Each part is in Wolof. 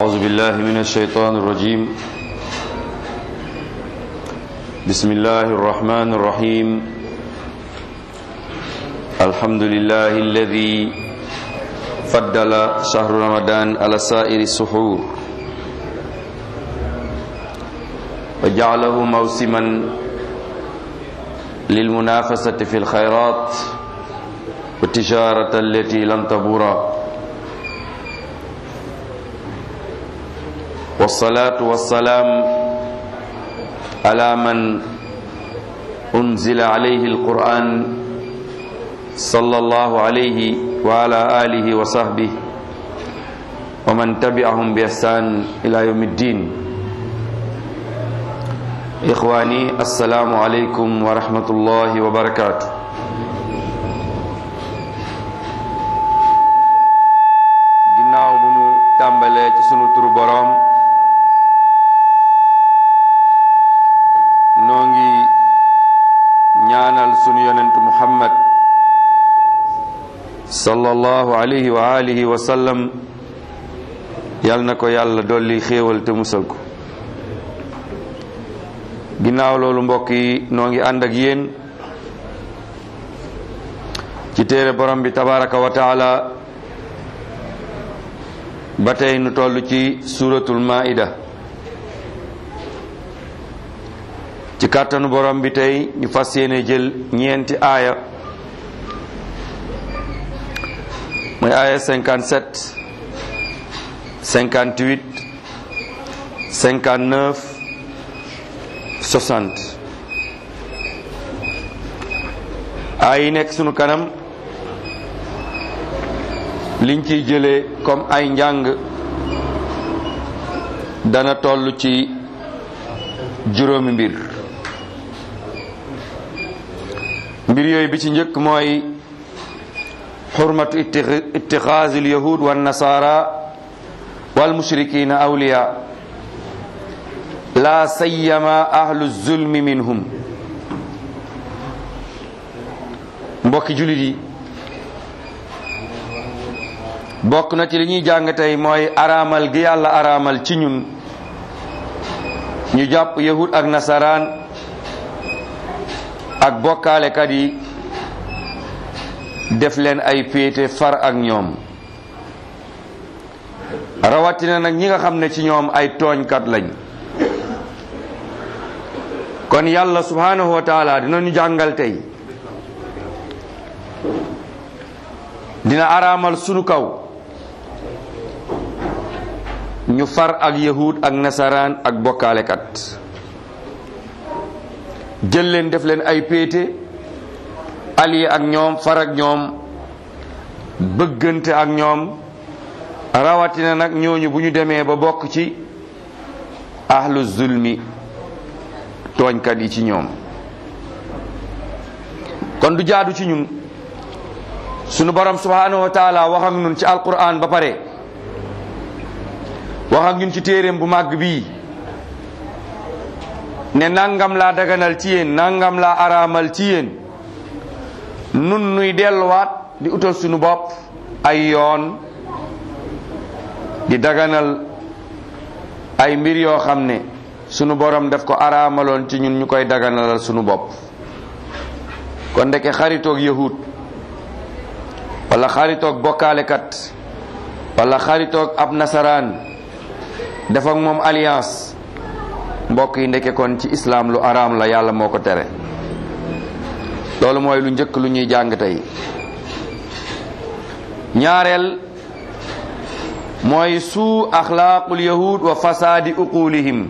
أعوذ بالله من الشيطان الرجيم بسم الله الرحمن الرحيم الحمد لله الذي فضل شهر رمضان على سائر السحور وجعله موسما للمنافسة في الخيرات والتجارة التي لم تبور والصلاة والسلام على من أنزل عليه القرآن صلى الله عليه وعلى آله وصحبه ومن تبعهم بإحسان إلى يوم الدين إخواني السلام عليكم ورحمة الله وبركاته ginnaaw bu nu tàmbalee ci sunu turu boroom noo ngi ñaanal sunu yonentu muhammad sallallahu alayhi wa alihi wa sallam yal na ko yàlla dolli xéewal te musal ko ginnaaw loolu mbokk yi noo ngi ànd ak yéen ci téere borom bi tabaraka wa taala ba tey nu toll ci suratul maida ci kàttanu borom bi tey ñu fas yéene jël ñeenti aaya mooy aaya 57 58 59 60 aay yi nekk sunu kanam liñ ciy jëlee comme ay njàng dana toll ci juróomi mbir mbir yooyu bi ci njëkk mooy xurmatu ittixaazi alyahud wa nasara wal mushrikina awliya la sayyama ahlu zulmi minhum mbokki julit yi bokk na ci li ñuy jàng tey mooy araamal gi yàlla araamal ci ñun ñu jàpp yahud ak nasaraan ak bokkaalekat yi def leen ay péete far ak ñoom rawatina nag ñi nga xam ne ci ñoom ay tooñkat lañ kon yàlla subhanahu wa taala dina ñu jàngal tey dina araamal sunu kaw ñu far ak yahud ak nasaraan ak bokkaalekat jël leen def leen ay péete allié ak ñoom far ak ñoom bëggante ak ñoom rawatina nag ñooñu bu ñu demee ba bokk ci ahlu zulmi tooñkat yi ci ñoom kon du jaadu ci ñun sunu borom subhanahu wa taala wax ak ñun ci alquran ba pare wax ak ñun ci téeréem bu màgg bii ne nangam laa daganal ci yéen nangam laa araamal ci yéen nun nuy delluwaat di utal sunu bopp ay yoon di daganal ay mbir yoo xam ne sunu borom daf ko araamaloon ci ñun ñu koy daganalal sunu bopp kon ndeke xaritoog yahud wala xaritoog bokkaalekat wala xaritoog ab nasaraan def ak moom alliance mbokk yi ndeke kon ci islam lu araam la yàlla moo ko tere loolu mooy lu njëkk lu ñuy jàng tey ñaareel mooy suu axlaaqul yahud wa fasaadi uqulihim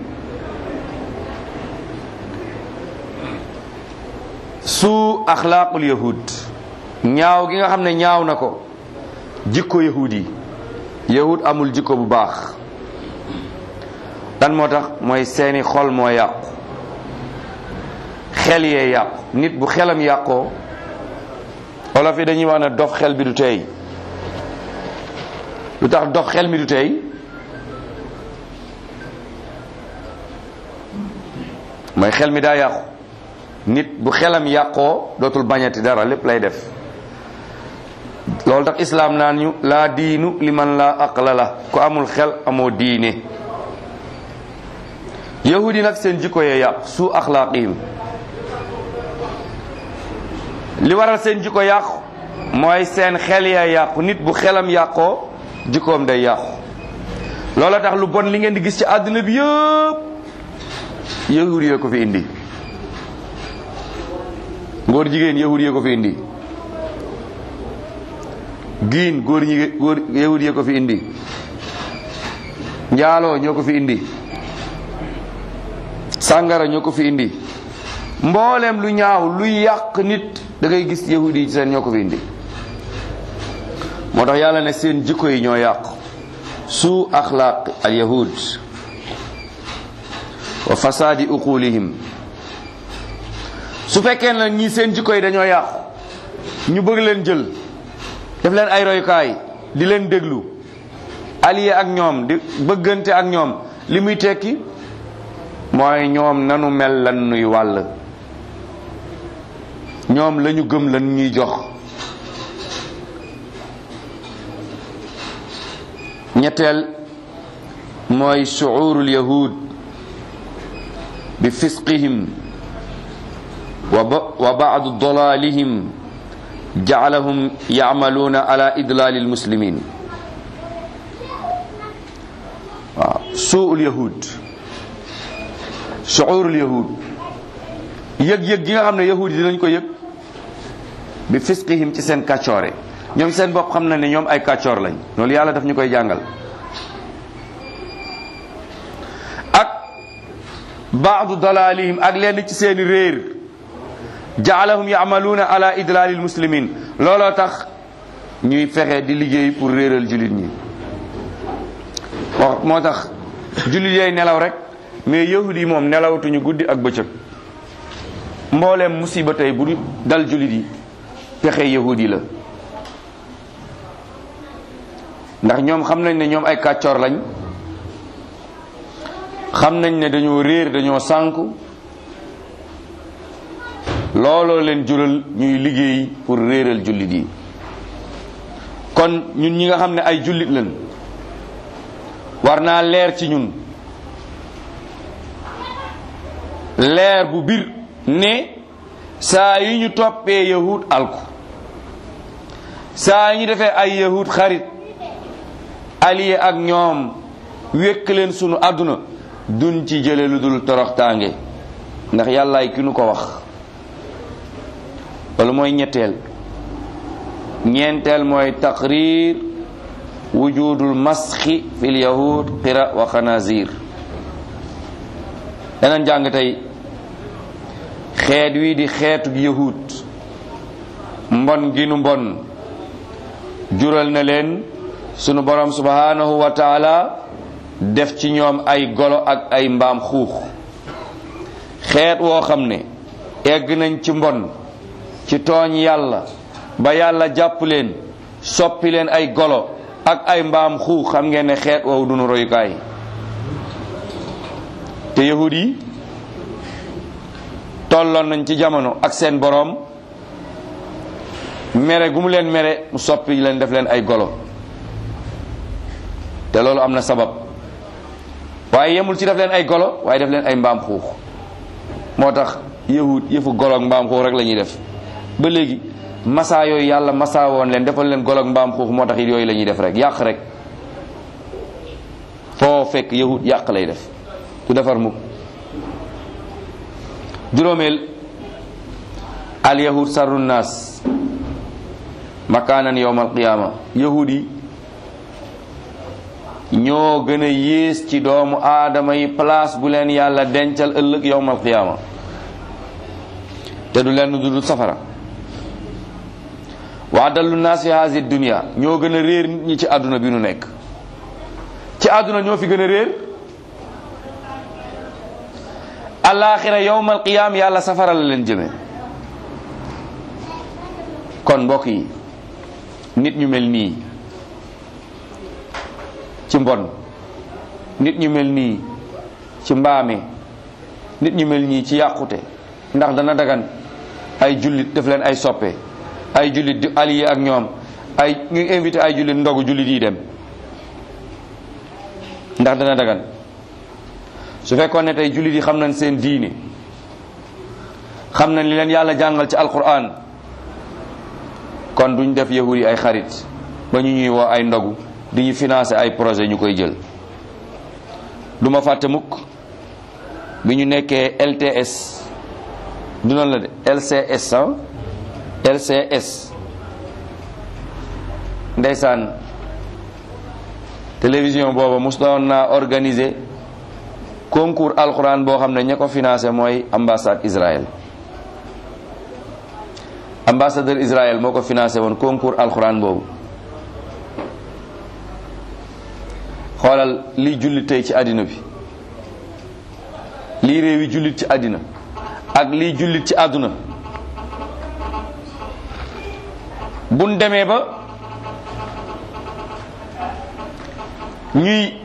suu axlaaqul yahud ñaaw gi nga xam ne ñaaw na ko jikko yahud yi yahud amul jikko bu baax lan moo tax mooy seeni xol moo yàqu xel yee yàqu nit bu xelam yàqoo olof yi dañuy wax ne dof xel bi du tey lu tax dof xel mi du tey mooy xel mi daa yàqu nit bu xelam yàqoo dootul bañati dara lépp lay def loolu tax islaam naan ñu laa diinu liman laa aqla la ku amul xel amoo diine yahudi nag seen jikko yee yàqu su axlaaqihim li waral seen jikko yàqu mooy seen xel ya yàqu nit bu xelam yàqoo jikkoom day yàqu loola tax lu bon li ngeen di gis ci àdduna bi yëpp yahudi yee ko fi indi ngóor jigéen yahudi yee ko fi indi giin góor ñi góor yahudi yee ko fi indi njaaloo ñoo ko fi indi sàngara ñoo ko fi indi mboolem lu ñaaw lu yàq nit da ngay gis yahudi yi seen ñoo ko fi indi moo tax yàlla ne seen jikko yi ñoo yàqu su axlaaq al yahud wa fasaadi uqulihim su fekkee na ñii seen jikko yi dañoo yàqu ñu bëgg leen jël def leen ay royukaay di leen déglu allié ak ñoom di bëggante ak ñoom li muy tekki mooy ñoom nanu mel lan nuy wàll ñoom lañu gëm lan ñuy jox ñetteel mooy shuurul yahud bi fisqihim wa baadu dalalihim jacalahum yacmaluuna ala idlaali almuslimin waaw suul yahud shuurul yahud yëg-yëg gi nga xam ne yahud yi dinañ ko yëg bi fisqihim ci seen kàccoore ñoom seen bopp xam na ne ñoom ay kàccoor lañ loolu yàlla daf ñu koy jàngal ak baadu dalalihim ak lenn ci seeni réer jaalahum yaamaluuna ala idlalil muslimin looloo tax ñuy fexe di liggéey pour réeral jullit ñi wax moo tax jullit yooyu nelaw rek mais yahud yi moom nelawatuñu guddi ak bëccëg mbooleem musiba tey bu dal jullit yi pexe yahud yi la ndax ñoom xam nañ ne ñoom ay kàccoor lañ xam nañ ne dañoo réer dañoo sànku looloo leen jural ñuy liggéey pour réeral jullit yi kon ñun ñi nga xam ne ay jullit lañ war naa leer ci ñun leer bu bir ne saa yi ñu toppee yahud alku saa yi ñu defee ay yahud xarit allié ak ñoom wékk leen sunu àdduna duñ ci jële lu dul toroxtaange ndax yàllaay ki nu ko wax loolu mooy ñetteel ñeenteel mooy taqrir wujudul masxi fil yahud qira wa xanazir danañ jàng tey xeet wi di xeetu yahud mbon gi nu mbon jural na leen sunu borom subhanahu wa taala def ci ñoom ay golo ak ay mbaam xuux xeet woo xam ne egg nañ ci mbon ci tooñ yàlla ba yàlla jàpp leen soppi leen ay golo ak ay mbaam xuux xam ngeen ne xeet woowu dunu royukaay te yahud yi tolloon nañ ci jamono ak seen boroom mere gu mu leen mere mu soppi leen def leen ay golo te loolu am na sabab waaye yemul ci def leen ay golo waaye def leen ay mbaam xuux moo tax yahud yëfu golo ak mbaam xuux rek la ñuy def ba léegi massa yooyu yàlla massa woon leen defal leen golo ak mbaam xuux moo tax it yooyu la ñuy def rek yàq rek foo fekk yahud yàq lay def du defar mukk juróomeel al yahud sarru naas makaanan yowmal qiyaama yahud yi ñoo gën a yées ci doomu aadama yi place bu leen yàlla dencal ëllëg yowmal qiyaama te du leen dudul safara waa dallu naas fi haasi dunia ñoo gën a réer nit ñi ci àdduna bi nu nekk ci àdduna ñoo fi gën a réer alaxira yowmal qiyaam yàlla safara la leen jëme kon mbokk yi nit ñu mel nii ci mbon nit ñu mel nii ci mbaame nit ñu mel nii ci yàqute ndax dana dagan ay jullit def leen ay soppe ay jullit di allié ak ñoom ay ñu invité ay jullit ndogu jullit yi dem ndax dana dagan su fekkoon ne tey jullit yi xam nañ seen diine xam nañ li leen yàlla jàngal ci alquran kon duñ def yahud yi ay xarit ba ñu ñuy woo ay ndogu di ñu financer ay projet ñu koy jël du ma fàtte mukk bi ñu nekkee LTS du noonu la de LCS ah LCS ndeysaan télévision booba mos doon naa organiser concours alquran boo xam ne ña ko financé mooy ambassade Israël ambassadeur Israël moo ko financé woon concours alquran boobu xoolal liy jullit tey ci àddina bi lii réew yi jullit ci àddina ak liy jullit ci àdduna buñ demee ba ñuy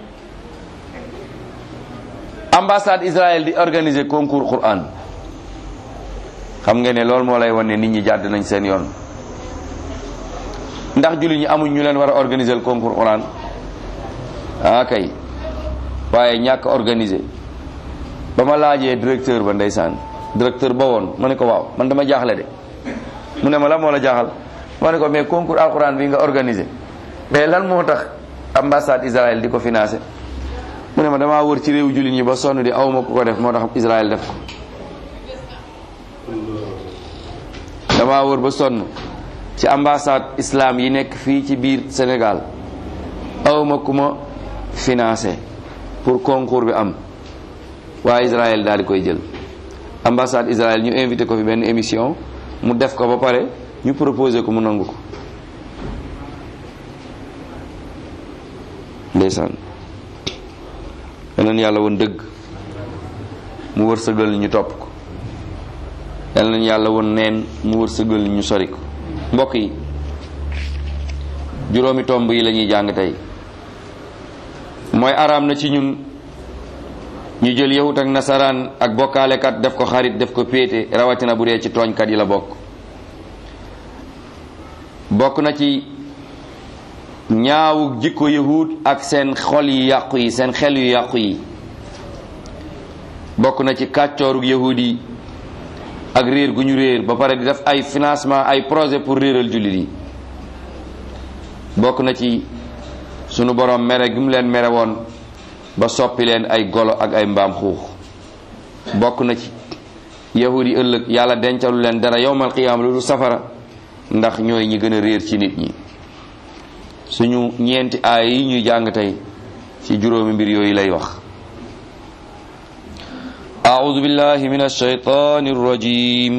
ambassade Israël di organiser concours Quran xam nga ne loolu moo lay wan ne nit ñi jàdd nañ seen yoon ndax jullit ñi amuñ ñu leen war a organiser concours Quran ah kay waaye ñàkk organiser ba ma laajee directeur ba ndeysaan directeur ba woon ma ne ko waaw man dama jaaxle de mu ne ma la moo la jaaxal ma ne ko mais concours alquran bi nga organiser mais lan moo tax ambassade Israël di ko financé mu ne ma damaa wër ci réewu jullit ñi ba sonn di awma ku ko def moo tax Israël def ko damaa wër ba sonn ci ambassade islam yi nekk fii ci biir Sénégal awma ku ma financé pour concours bi am waa Israël daal di koy jël ambassade Israël ñu invité ko fi benn émission mu def ko ba pare ñu proposé ko mu nangu ko ndeysaan yal yàlla woon dëgg mu wërsëgal ñu topp ko yal nañu yàlla woon neen mu wërsëgal ñu sori ko mbokk yi juróomi tomb yi la ñuy jàng tey mooy araam na ci ñun ñu jël yahut ak nasaraan ak bokkaalekat def ko xarit def ko péete rawatina bu dee ci tooñkat yi la bokk bokk na ci ñaawu jikko yahut ak seen xol yu yàqu yi seen xel yu yàqu yi bokk na ci kàccoorug yahud yi ak réer gu ñu réer ba pare di def ay financement ay projet pour réeral jullit yi bokk na ci sunu borom mere gi mu leen mere woon ba soppi leen ay golo ak ay mbaam xuux bokk na ci yahud yi ëllëg yàlla dencalu leen dara yowmal qiyaama lu du safara ndax ñooy ñi gën a réer ci nit ñi suñu ñeenti aay yi ñuy jàng tey ci juróomi mbir yooyu lay wax أعوذ بالله من الشيطان الرجيم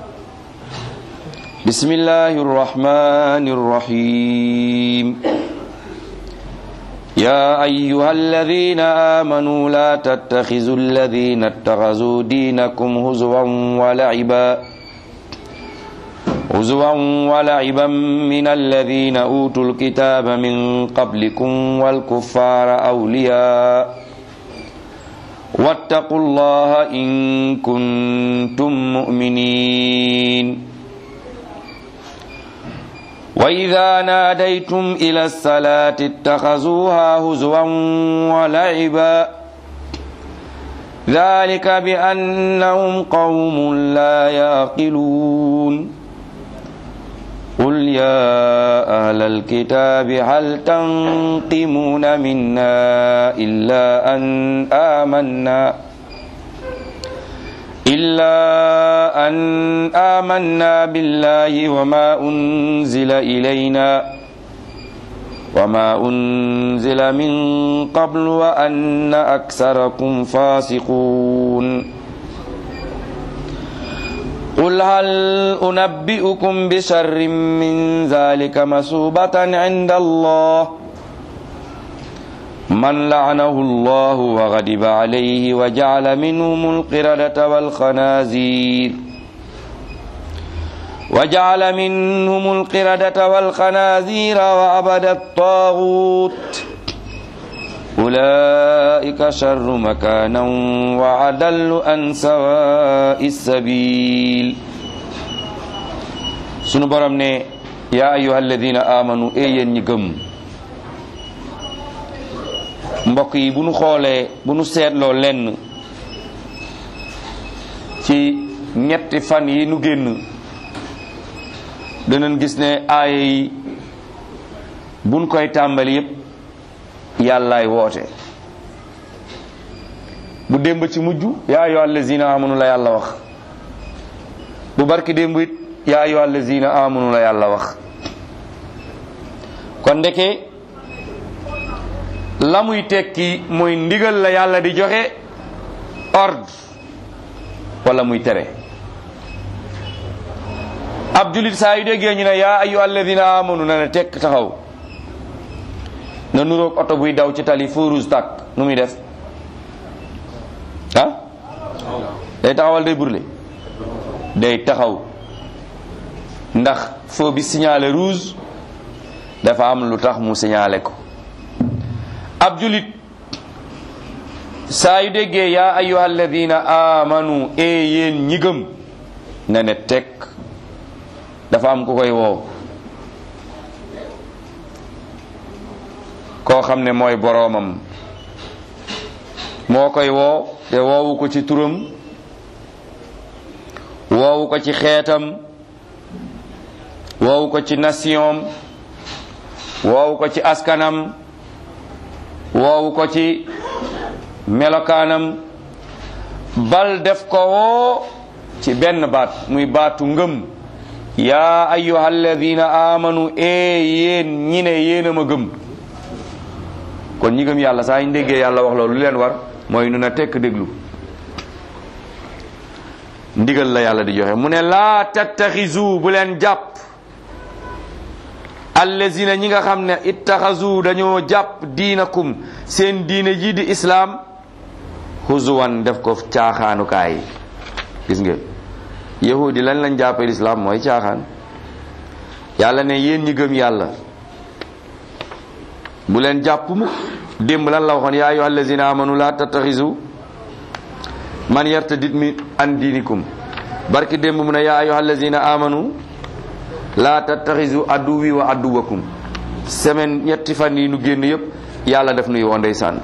بسم الله الرحمن الرحيم يا أيها الذين آمنوا لا تتخذوا الذين اتخذوا دينكم هزوا ولعبا هزوا ولعبا من الذين أوتوا الكتاب من قبلكم والكفار أولياء واتقوا الله إن كنتم مؤمنين وإذا ناديتم إلى الصلاة اتخذوها هزوا ولعبا ذلك بأنهم قوم لا يعقلون قل يا أهل الكتاب هل تنقمون منا إلا أن آمنا إلا أن آمنا بالله وما أنزل إلينا وما أنزل من قبل وأن أكثركم فاسقون قل هل أنبئكم بشر من ذلك مسوبة عند الله من لعنه الله وغضب عليه وجعل منهم القردة والخنازير وجعل منهم القردة والخنازير وعبد الطاغوت أولئك شر مكانا وعدل عن سواء السبيل sunu borom ne yaa ayuha alladina amanu e yéen ñi gëm mbokk yi bu nu xoolee bu nu seetloo lenn ci ñetti fan yi nu génn danañ gis ne aaya yi buñ koy tàmbali yépp yàllaay woote bu démb ci mujj yaa ayyuha allazina amanu la yàlla wax bu barki démb it yaa ayyuha allazina amanu la yàlla wax kon ndeke la muy tekki mooy ndigal la yàlla di joxe ordre wala muy tere ab julit saa yu déggee ñu ne yaa ayyuha alladina amanu na ne tekk taxaw na nuroog oto buy daw ci tali feu rouge tàkk nu muy def ah day taxawal day brûler day taxaw ndax feu bi signalé rouge dafa am lu tax mu signalé ko ab julit saa yu déggee yaa ayyuha alladina amanu e yéen ñi gëm na ne tekk dafa am ku koy woow koo xam ne mooy boroomam moo koy woo te woowu ko ci turam woowu ko ci xeetam woowu ko ci nation woowu ko ci askanam woowu ko ci melokaanam bal def ko woo ci benn baat muy baatu ngëm yaa ayyuha alladina amanu e yéen ñi ne yéen a ma gëm kon ñi gëm yàlla saa ñu déggee yàlla wax loolu lu leen war mooy nu na tekk déglu ndigal la yàlla di joxe mu ne laa tattaxizu bu leen jàpp allazina ñi nga xam ne ittaxazu dañoo jàpp diinakum seen diine ji di islaam huzuwan def ko caaxaanukaay gis nga yahudi lan lañ jàppee lislaam mooy caaxaan yàlla ne yéen ñi gëm yàlla bu leen jàpp mu démb lan la waxoon yaa ayyuha allazina amanu la tattaxizu man yartadid mi an diinikum barki démb mu ne yaa ayyuha allazina amanu la tattaxizu adduwi wa adduwakum semaine ñetti fan yi nu génn yépp yàlla def nuy woo ndeysaan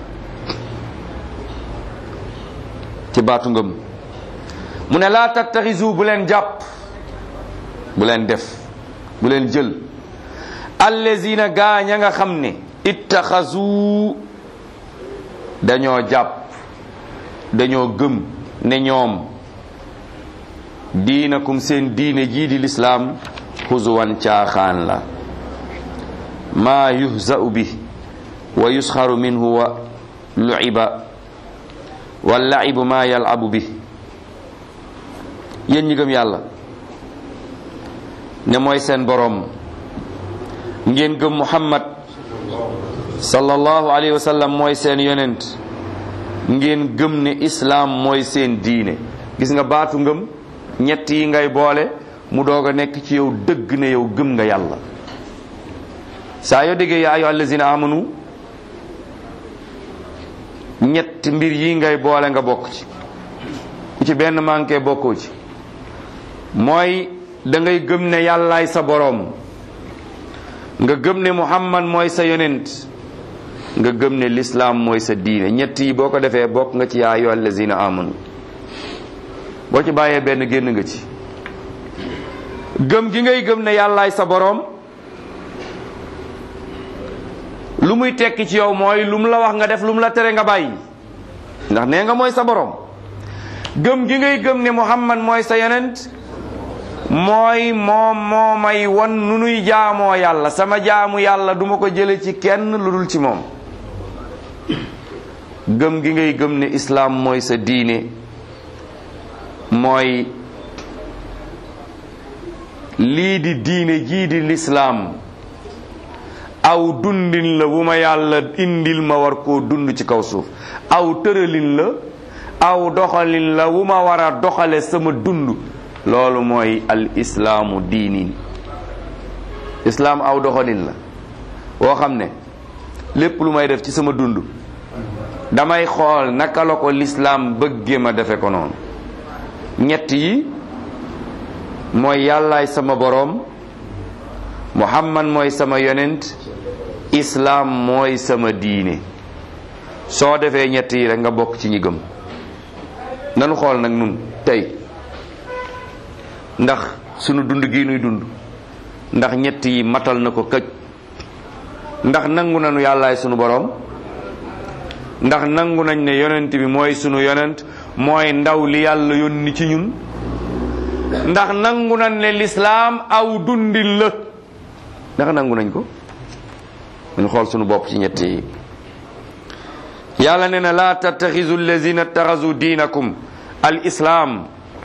ci baatu ngëm mu ne laa tattaxizu bu leen jàpp bu leen def bu leen jël allazina gaañ a nga xam ne ittaxazu dañoo jàpp dañoo gëm ne ñoom diinakum seen diine jii di lislaam xuzuwan caaxaan la maa yuhza'u bi wa yusxaru minhu wa lu'iba wa la'ibu maa yal'abu bi yéen ñi gëm yàlla ne mooy seen boroom ngeen gëm muhammad sallallahu alayhi wa sallam mooy seen yonent ngeen gëm ne islaam mooy seen diine gis nga baatu ngëm ñett yi ngay boole mu doog a nekk ci yow dëgg ne yow gëm nga yàlla saa yoo déggee yaa ayyuha allazina amanu ñett mbir yi ngay boole nga bokk ci ku ci benn manqué bokkoo ci mooy da ngay gëm ne yàllaay sa boroom nga gëm ne muhammad mooy sa yonent nga gëm ne lislaam mooy sa diine ñett yi boo ko defee bokk nga ci yaa ayyuha allazina amanu boo ci bàyyee benn génn nga ci gëm gi ngay gëm ne yàllaay sa boroom lu muy tekki ci yow mooy lu mu la wax nga def lu mu la tere nga bàyyi ndax nee nga mooy sa boroom gëm gi ngay gëm ne muhammad mooy sa yonent mooy moom moo may won nu nuy jaamoo yàlla sama jaamu yàlla duma ko jële ci kenn lu dul ci moom gëm gi ngay gëm ne islaam mooy sa diine mooy lii di diine jii di lislaam aw dundin la wu ma yàlla indil ma war koo dund ci kaw suuf aw tëralin la aw doxalin la wu ma war a doxale sama dund loolu mooy al islaamu diinin islaam aw doxalin la woo xam ne lépp lu may def ci sama dund damay xool naka la ko lislaam bëggee ma defe ko noonu ñett yi mooy yàllaay sama boroom muhammad mooy sama yonent islaam mooy sama diine soo defee ñett yi rek nga bokk ci ñi gëm nanu xool nag nun tey ndax sunu dund gi nuy dund ndax ñett yi matal na ko këj ndax nangu nañu yàllaay sunu boroom ndax nangu nañ ne yonent bi mooy sunu yonent mooy ndaw li yàlla yónni ci ñun ndax nangu nañ ne lislaam aw dundin la ndax nangu nañ ko ñu xool sunu bopp ci ñett yi yàlla nee na laa tattaxisu allazina taxasu diinakum al islaam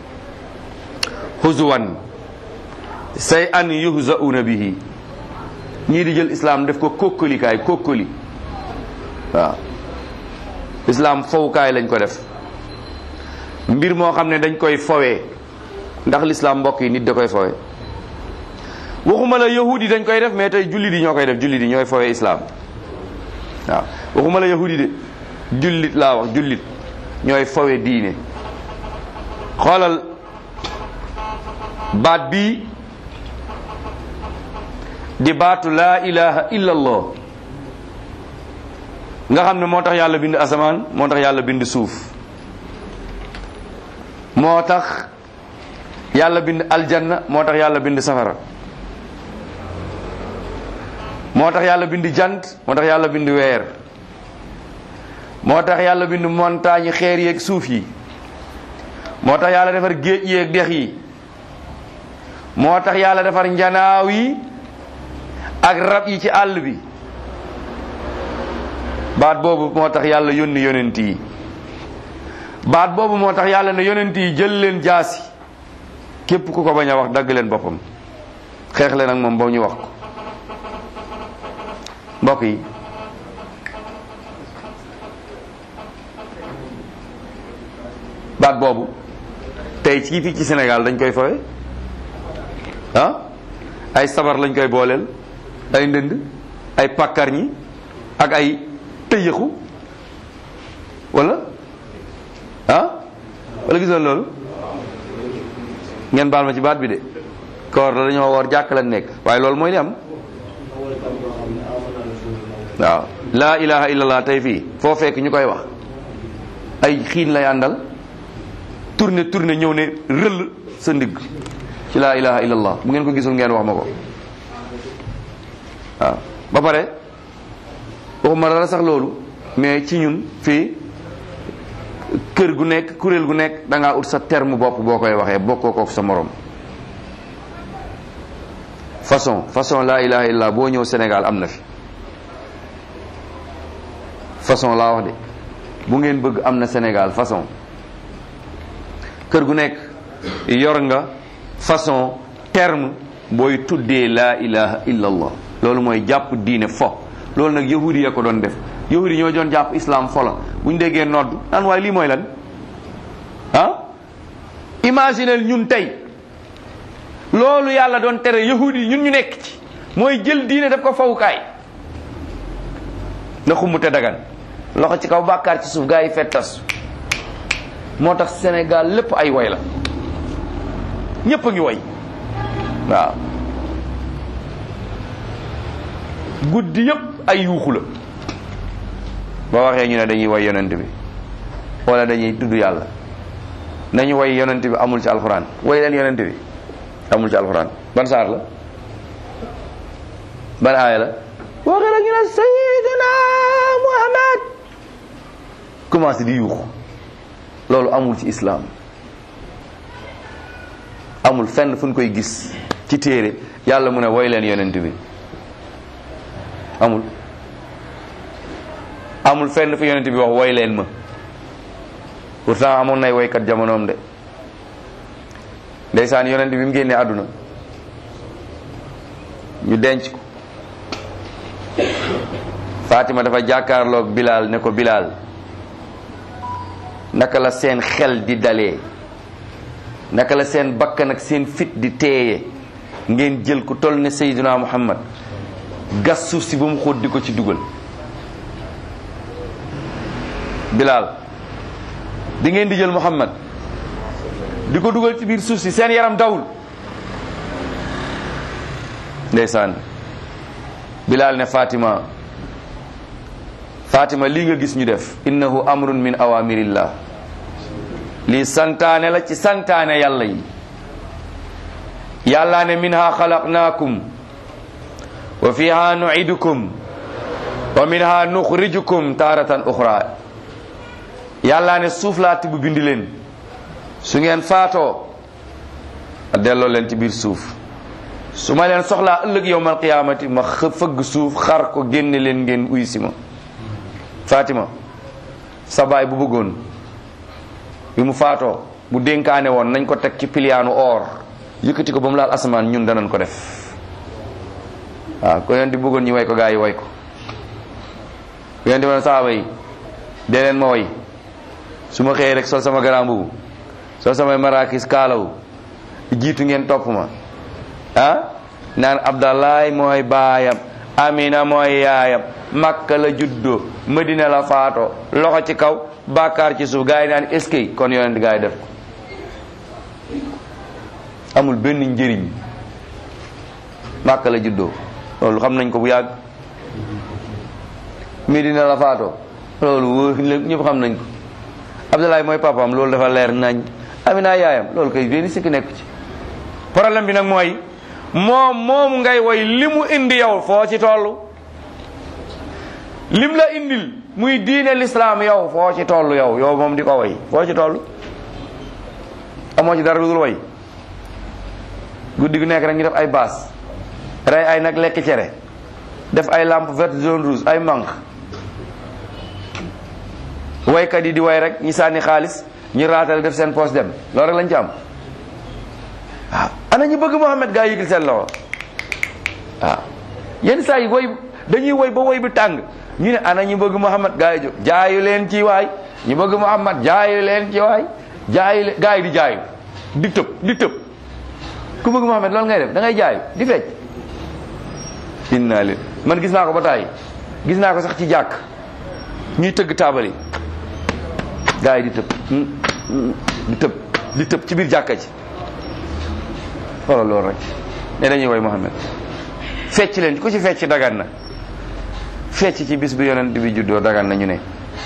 huzuwan say an yuhzauna bihi ñii di jël islaam def ko kókkalikaay kókkali waaw islaam fowukaay lañ ko def mbir moo xam ne dañ koy fowee ndax lislaam mbokk yi nit da koy fowee waxuma la yahud yi dañ koy def mais tey jullit yi ñoo koy def jullit yi ñooy fowee islaam waaw waxuma la yahud yi de jullit laa wax jullit ñooy fowee diine xoolal baat bii di baatu laa ilaha illa allah nga xam ne moo tax yàlla bind asamaan moo tax yàlla bind suuf moo tax yàlla bind aljanna moo tax yàlla bind safara moo tax yàlla bind jant moo tax yàlla bind weer moo tax yàlla bind montagne xeer yeeg suuf yi moo tax yàlla defar géej yeeg dex yi moo tax yàlla defar njanaaw yi ak rab yi ci àll bi baat boobu moo tax yàlla yónni yonent yi baat boobu moo tax yàlla ne yonent yi jël leen jaasi képp ku ko bañ a wax dagg leen boppam xeex leen ak moom ba ñu wax ko mbokk yi baat boobu tey ci fii ci Sénégal dañ koy fawe ah ay sabar lañ koy booleel ay ndënd ay pàkkar ñi ak ay tëyëxu wala ah wala gisoon loolu ngeen baal ma ci baat bi de koor la dañoo woor jàkk la nekk waaye loolu mooy li am waaw laa ilaha illallah tey fii foo fekk ñu koy wax ay xiin lay àndal tourné tourné ñëw ne rëll sa ndigg ci laa ilaha illallah bu ngeen ko gisul ngeen wax ma ko waaw ba pare waxuma dara sax loolu mais ci ñun fii kër gu nekk kuréel gu nekk da ngaa ut sa terme bopp boo koy waxee bokkoo kook sa morom façon façon laa ilaha illallah boo ñëw Sénégal am na fi façon laa wax de bu ngeen bëgg am na Sénégal façon kër gu nekk yor nga façon terme booy tuddee laa ilaha illallah loolu mooy jàpp diine fo loolu nag yahudi ya ko doon def yahudi ñoo doon jàpp islam fo la bu ñu déggee nodd naan waaye lii mooy lan ah imaginel ñun tey loolu yàlla doon tere yahudi ñun ñu nekk ci mooy jël diine daf ko fawukaay na xumbute dagan loxo ci kaw bàkkaar ci suuf gaa yi fettas moo tax Sénégal lépp ay woy la ñépp a ngi woy waaw guddi yépp ay yuuxu la boo waxee ñu ne dañuy woy yonent bi wala dañuy tudd yàlla nañu woy yonent bi amul ci alxuraan woy leen yonent bi amul ci alxuraan ban saar la ban aaya la waxee rek ñu ne sayyidina Muhammad commencé di yuuxu loolu amul ci islaam amul fenn fu ñu koy gis ci téere yàlla mu ne woy leen yonent bi amul amul fenn fu yonent bi wax woy leen ma pourtant amoon nay woykat jamonoom de ndeysaan yonent bi mu génnee àdduna ñu denc ko Fatima dafa jàkkaarloog Bilal ne ko Bilal naka la seen xel di dalee naka la seen bakkan ak seen fit di teeye ngeen jël ku toll ne Seydina Muhammad gas suuf si ba mu xóot di ko ci dugal Bilal di ngeen di jël Muhammad di ko dugal ci biir suuf si seen yaram dawul ndeysaan Bilaal ne Fatima Fatima lii nga gis ñu def innahu amrun min awamirillah lii santaane la ci santaane yàlla yi yàlla ne minha xalaqnaakum wa fiha nuidukum wa minha nuxrijukum taaratan uxra yàlla ne suuf laa tibb bindi leen su ngeen faatoo a delloo leen ci biir suuf su ma leen soxlaa ëllëg yowmal qiyaamati ma xë fëgg suuf xar ko génne leen ngeen uy si ma Fatima sa baay bu bëggoon bi mu faatoo bu dénkaane woon nañ ko teg ci piliyaanu or yëkkati ko ba mu laal asamaan ñun danañ ko def waaw ko leen di bëggoon ñu way ko gaa yi way ko ku leen di woon saaba yi dee leen ma way su ma xëyee rek sol sama garaam bubu sol samay marakis kaalawu jiitu ngeen topp ma ah naan abdallahi mooy baayam amina mooy yaayam makka la juddoo madina la faato loxo ci kaw bàkkaar ci suuf gaa yi naan est-ce que kon yonent gaa yi def ko amul benn njëriñ makka la juddoo loolu xam nañ ko bu yàgg madina la faato loolu wóor ñëpp xam nañ ko abdallahi mooy papaam loolu dafa leer nañ amina yaayam loolu kay benn sikki nekk ci problème bi nag mooy moom moom ngay woy li mu indi yow foo ci toll lim la indil muy diine l'islam yow foo ci toll yow yow moom di ko woy foo ci toll amoo ci dara lu dul woy guddi gu nekk rek ñu def ay baas rey ay nag lekk cere def ay lampe verte jaune rouge ay manque waykat yi di way rek ñi sànni xaalis ñu raatal def seen poche dem loolu rek lañ ci am waaw ana ñu bëgg Muhammad gaa yëgil seen loxo waaw yenn saa yi woy dañuy woy ba woy bi tàng ñu ne ana ñu bëgg Muhammad gaa yi jóg jaayu leen ci waay ñu bëgg Muhammad jaayu leen ci waay jaayu leen gaa yi di jaayu di tëb di tëb ku bëgg Muhammad loolu ngay def da ngay jaayu di fecc inna leen man gis naa ko ba tàyyi gis naa ko sax ci jàkk ñuy tëgg taabal yi gaa yi di tëb di tëb di tëb ci biir jàkka ci xoolal loolu rek ne dañuy woy Muhammad fecc leen ku ci fecc dagan na fecc ci bis bi yonent bi juddoo dagan na ñu ne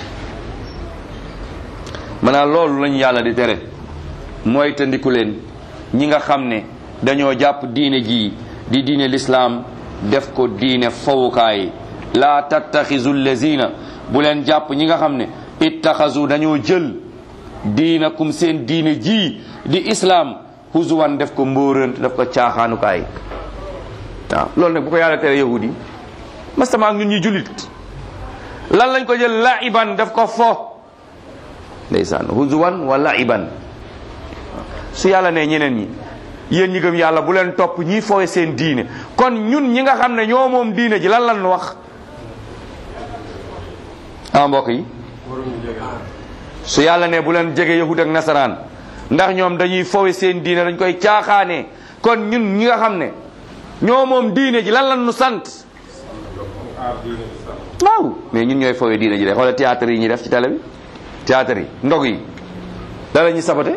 maanaam loolu lañu yàlla di tere mooy tëndiku leen ñi nga xam ne dañoo jàpp diine ji di diine lislaam def ko diine fawukaay laa tattaxizu lazina bu leen jàpp ñi nga xam ne ittaxazu dañoo jël diinakum seen diine ji di islaam huzuwan def ko mbóorant def ko caaxaanukaay waaw loolu nag bu ko yàlla tere yahudi mastama ak ñun ñi jullit lan lañ ko jël laiban def ko fo ndeysaan huzuwan wa laiban su yàlla ne ñeneen ñi yéen ñi gëm yàlla bu leen topp ñi foowe seen diine kon ñun ñi nga xam ne ñoo moom diine ji lan lan wax ah mbokk yi su yàlla ne bu leen jege yahud ak nasaraan ndax ñoom dañuy fowe seen diine dañ koy caaxaanee kon ñun ñi nga xam ne ñoo moom diine ji lan lan nu sant waaw mais ñun ñooy fowe diine ji de xoolal théâtre yi ñuy def ci télé bi théâtre yi ndog yi da la ñuy sabote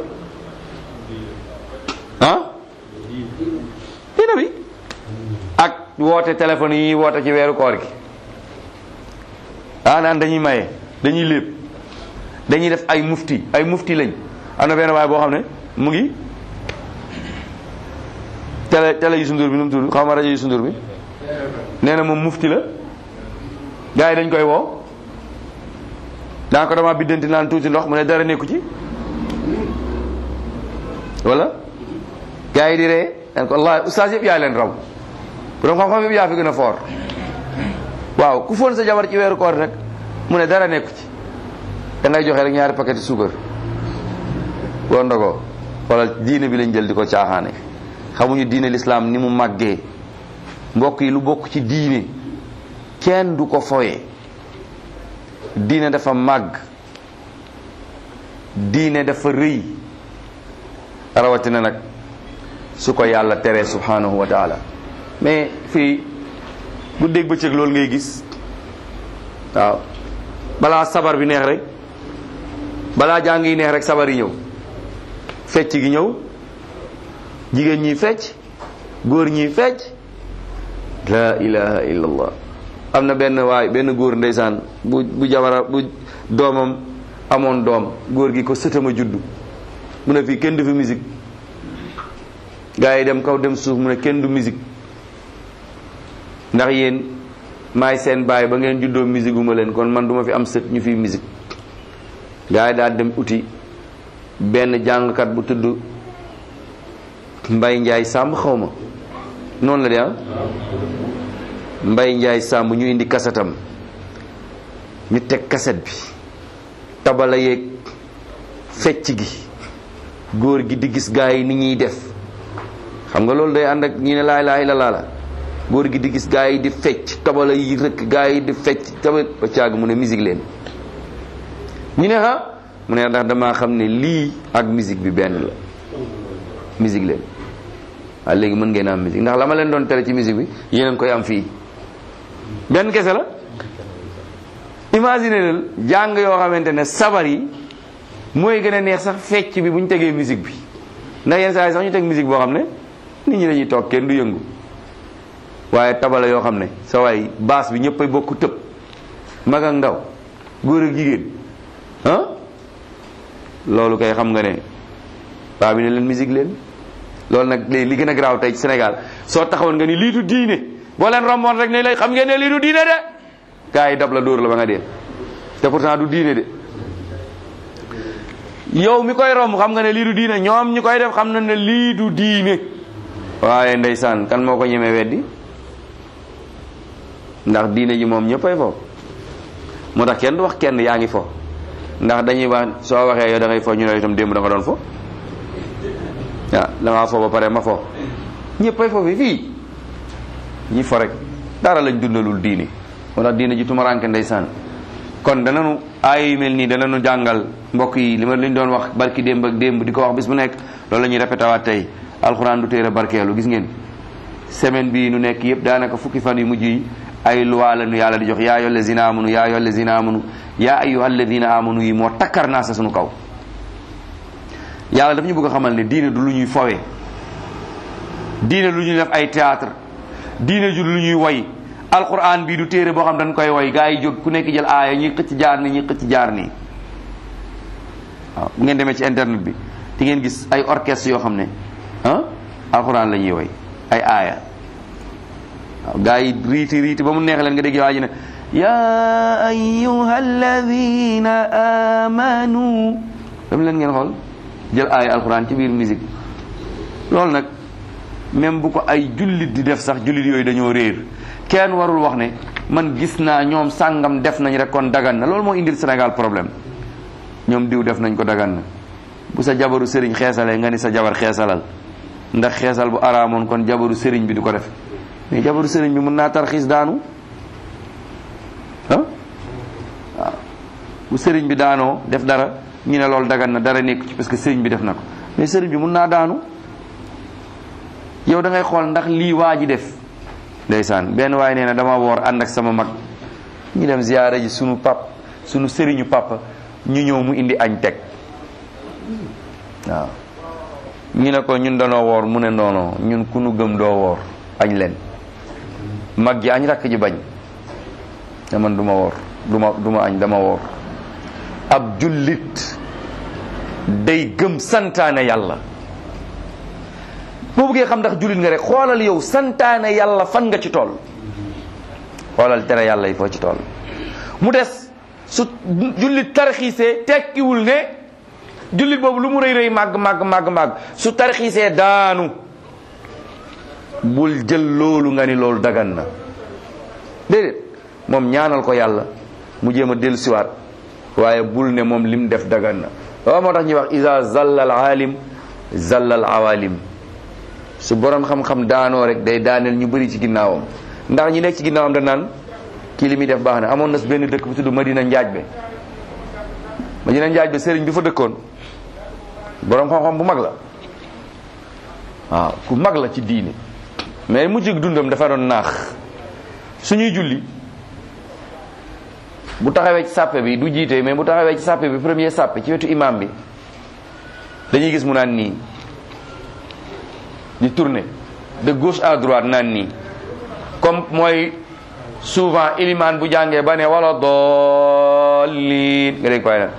ah diine bi ak woote téléphone yi ñuy woote ci weeru koor gi ah naan dañuy maye dañuy lépp dañuy def ay mufti ay mufti lañ am na benn waay boo xam ne mu ngi télé télé yu sundur bi nu mu tudd xaw ma rajo yu sundur bi nee na moom mufti la gars yi dañ koy woo daa ko dama biddanti naan tuuti ndox mu ne dara nekku ci wala gars yi di ree daan ko wallahi ustaas yëpp yaa leen raw borom xam-xam yëpp yaa fi gën a foor waaw ku foon sa jabar ci weeru koor rek mu ne dara nekku ci da ngay joxe rek ñaari paquet suukar boo ndogoo wala diine bi lañ jël di ko caaxaane xamuñu diine l'islam ni mu màggee mbokk yi lu bokk ci diine kenn du ko foye diine dafa màgg diine dafa rëy rawatina nag su ko yàlla teree subhanahu wa taala mais fii guddeeg bëccëg loolu ngay gis waaw balaa sabar bi neex rek balaa jàng yi neex rek sabar yi ñëw fecc gi ñëw jigéen ñi fecc góor ñi fecc la ilaha illallah am na benn waay benn góor ndeysaan bu bu jabara bu doomam amoon doom góor gi ko sëtama juddu mu ne fii kenn du fi musique gaa yi dem kaw dem suuf mu ne kenn du musique ndax yéen maay seen baay ba ngeen juddoo musique gu ma leen kon man duma fi am sët ñu fi musique gaa yi daal dem uti benn jàngkat bu tudd Mbay Njaay Sàmb xaw ma noonu la de ah Mbay Njaay Sàmb ñu indi kasetam ñu teg kaset bi tabala yeeg fecc gi góor gi di gis gaa yi ni ñuy def xam nga loolu day ànd ak ñi ne laa ilaaha illallaah la góor gi di gis gaa yi di fecc tabala yi rëkk gaa yi di fecc tabat ba caag mu ne musique leen ñu ne ha mu ne ndax damaa xam ne lii ak musique bi benn la musique leen waaye léegi mën ngeen am musique ndax la ma leen doon tere ci musique bi yéen a ngi koy am fii benn kese la imagine leen jàng yoo xamante ne sabar yi mooy gën a neex sax fecc bi bu ñu tegee musique bi ndax yenn saa yi sax ñu teg musique boo xam ne nit ñi dañuy toog kenn du yëngu waaye tabala yoo xam ne sa waay baas bi ñëpp ay bokk tëb mag ak ndaw góor ak jigéen ah loolu kay xam nga ne waa bi ne leen musique leen loolu nag léegi li gën a garaaw tey ci Sénégal soo taxawoon nga ni lii du diine boo leen romboon rek ne lay xam ngeen ne lii du diine de gars yi dab la dóor la ba nga dee te pourtant du diine de yow mi koy romb xam nga ne lii du diine ñoom ñi koy def xam na ne lii du diine waaye ndeysaan kan moo ko ñemee weddi ndax diine ji moom ñëppay fo moo tax kenn du wax kenn yaa ngi fo ndax dañuy wax soo waxee yow da ngay fo ñu ne itam démb da nga doon fo waaw damaa fo ba pare ma fo ñëppay fo fi fii ñi fo rek dara lañ dundalul diine moo tax diine ji tumaranke ndeysaan kon dananu aaya yu mel nii dananu jàngal mbokk yi li ma liñ doon wax barki démb ak démb di ko wax bis bu nekk loolu la ñuy répété waat tey alxuraan du téere barkeelu gis ngeen semaine bii nu nekk yëpp daanaka fukki fan yu mujj yi ay loi la nu yàlla di jox yaa ayyuhal lazina amanu yaa ayyuhal lazina amanu yaa ayyuhal ladina amanu yi moo takkar naa sa sunu kaw yàlla daf ñu bëgg a xamal ne diine du lu ñuy fowee diine lu ñuy def ay théâtre diine ju lu ñuy woy alquran bii du téere boo xam dañ koy woy gaa yi jóg ku nekk jël aaya ñuy xëcc jaar nii ñuy xëcc jaar nii waaw bu ngeen demee ci internet bi di ngeen gis ay orchestre yoo xam ne ah alquran la ñuy woy ay aaya waaw gaa yi riiti riiti ba mu neex leen nga dégg waa ji ne ya ayyuha alladina amanu dam leen ngeen xool jël aaya alquran ci biir musique loolu nag même bu ko ay jullit di def sax jullit yooyu dañoo réer kenn warul wax ne man gis naa ñoom sàngam def nañ rek kon dagan na loolu moo indil Sénégal problème ñoom diw def nañ ko dagan na bu sa jabaru sëriñ xeesalee nga ni sa jabar xeesalal ndax xeesal bu araamoon kon jabaru sëriñ bi du ko def mais jabaru sëriñ bi mën naa tarxiis daanu ah waaw bu sëriñ bi daanoo def dara ñu ne loolu dagan na dara nekk ci parce que sëriñ bi def na ko mais sëriñ bi mën naa daanu yow da ngay xool ndax lii waa ji def ndeysaan benn waaye nee na dama woor ànd ak sama mag ñu dem ziyaara ji sunu pap sunu sëriñu papa ñu ñëw mu indi añ teg waaw ñu ne ko ñun danoo woor mu ne noono ñun ku nu gëm doo woor añ leen mag ji añ rakk ji bañ te man du ma woor du ma du ma añ dama woor ab jullit day gëm santaane yàlla boo bëggee xam ndax jullit nga rek xoolal yow santaane yàlla fan nga ci tool xoolal tere yàlla yi foo ci tool mu des su jullit tarxiisee tekkiwul ne jullit boobu lu mu rëy rëy màgg màgg màgg màgg su tarxiisee daanu bul jël loolu nga ni loolu dagan na déedéet moom ñaanal ko yàlla mu jéem a dellu siwaat waaye bul ne moom lim def dagan na waaw moo tax ñuy wax isa zalla al alim zalla al awalim su borom xam-xam daanoo rek day daaneel ñu bëri ci ginnaawam ndax ñi nekk ci ginnaawam da naan kii li muy def baax na amoon na benn dëkk bu tudd Madina Njaaj be Madina Njaaj be sëriñ bi fa dëkkoon borom xam-xam bu mag la waaw ku mag la ci diine mais mujj dundam dafa doon naax suñuy julli bu taxawee ci sàppe bi du jiite mais bu taxawee ci sàppe bi premier sàppe ci wetu imam bi dañuy gis mu naan nii di tourner de gauche à droite naan nii comme mooy souvent ilimaan bu jàngee ba ne wala dollin nga dégg koy nag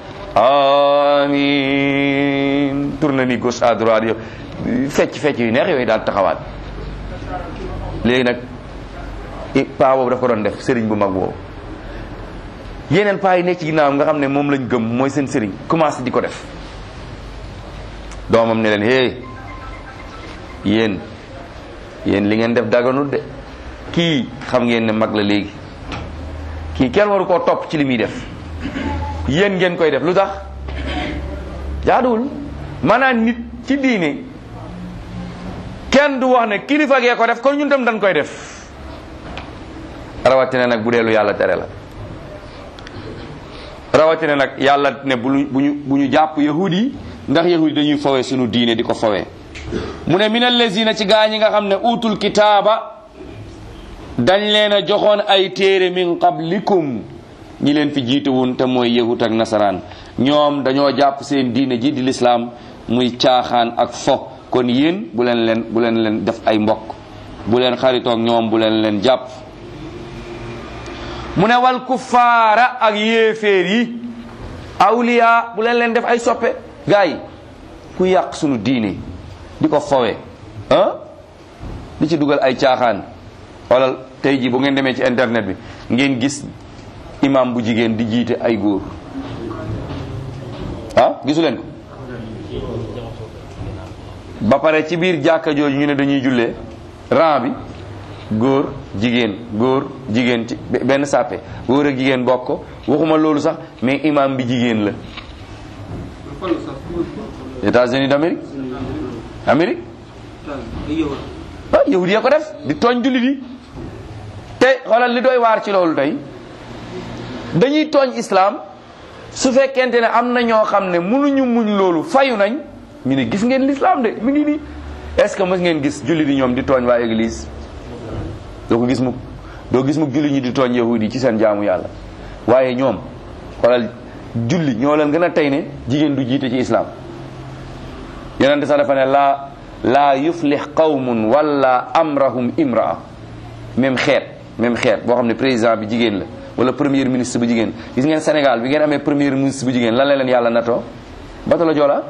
amin tourne ni gauche à droite yo fecc fecc yu neex yooyu daal taxawaat léegi nag paa boobu daf ko doon def sëriñ bu mag boobu yeneen paa yi nekk ci ginnaawam nga xam ne moom lañ gëm mooy seen sëriñ commencé di ko def doomam ne leen hé yéen yéen li ngeen def daganut de kii xam ngeen ne mag la léegi kii kenn waru koo topp ci li muy def yéen ngeen koy def lu tax jaaduwul maanaam nit ci diine kenn du wax ne kilifa gee ko def kon ñun tam dañ koy def rawatina nag bu dee lu yàlla tere la rawatina nag yàlla ne bu ñu bu ñu bu ñu jàpp yahud yi ndax yahud yi dañuy fawee sunu diine di ko fawee mu ne min allazina ci gaa ñi nga xam ne utul kitaaba dañ leen a joxoon ay téere min qablikum ñi leen fi jiite woon te mooy yahud ak nasaraan ñoom dañoo jàpp seen diine ji di lislaam muy caaxaan ak fo kon yéen bu leen leen bu leen leen def ay mbokk bu leen xaritoog ñoom bu leen leen jàpp mu ne wal kuffaara ak yéeféer yi awliya bu leen leen def ay soppe gars yi ku yàq sunu diine di ko fowe ah di ci dugal ay caaxaan xoolal tey ji bu ngeen demee ci internet bi ngeen gis imam bu jigéen di jiite ay góor ah gisu leen ko ba pare ci biir jàkka jooju ñu ne dañuy jullee rang bi góor jigéen góor jigéen ci benn sàppe góor ak jigéen bokk ko waxuma loolu sax mais imam bi jigéen la États-Unis d'Amérique Amérique ah yahud ya ko def di tooñ jullit yi te xoolal li doy waar ci loolu tey dañuy tooñ islam su fekkente ne am na ñoo xam ne mënuñu muñ loolu fayu nañ ñu ne gis ngeen l'islam de mi ngi nii est-ce que mës ngeen gis jullit yi ñoom di tooñ waa église doo ko gis mukk doo gis mukk jullit ñi di tooñ yahudi ci seen jaamu yàlla waaye ñoom xoolal julli ñoo leen gën a tey ne jigéen du jiite ci islam yonente sax dafa ne laa laa yuflix qawmun wala amrahum imraa même xeet même xeet boo xam ne président bi jigéen la wala premier ministre bu jigéen gis ngeen Sénégal bi ngeen amee premier ministre bu jigéen lan la leen yàlla natoo bato la joola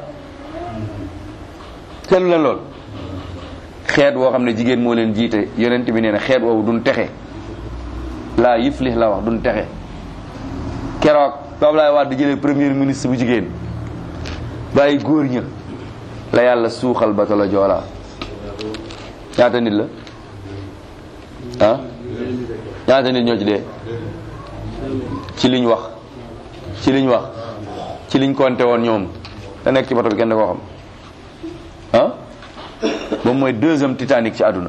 seetlu leen lool xeet woo xam ne jigéen moo leen jiite yonent bi nee na xeet woowu duñ texe laa yuflix la wax duñ texe keroog Abdoulaye Wade di jëlee premier ministre bu jigéen bàyyi góor ña la yàlla suuxal bato la joola ñaata nit la ah ñaata nit ñoo ci dee ci liñ wax ci liñ wax ci liñ compté woon ñoom da nekk ci bato bi kenn da koo xam ah moom mooy deuxième Titanic ci àdduna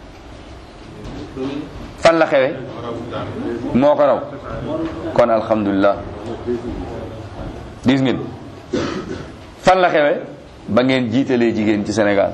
fan la xewe moo ko raw kon alhamdulilah gis ngeen fan la xewe ba ngeen jiitalee jigéen ci Sénégal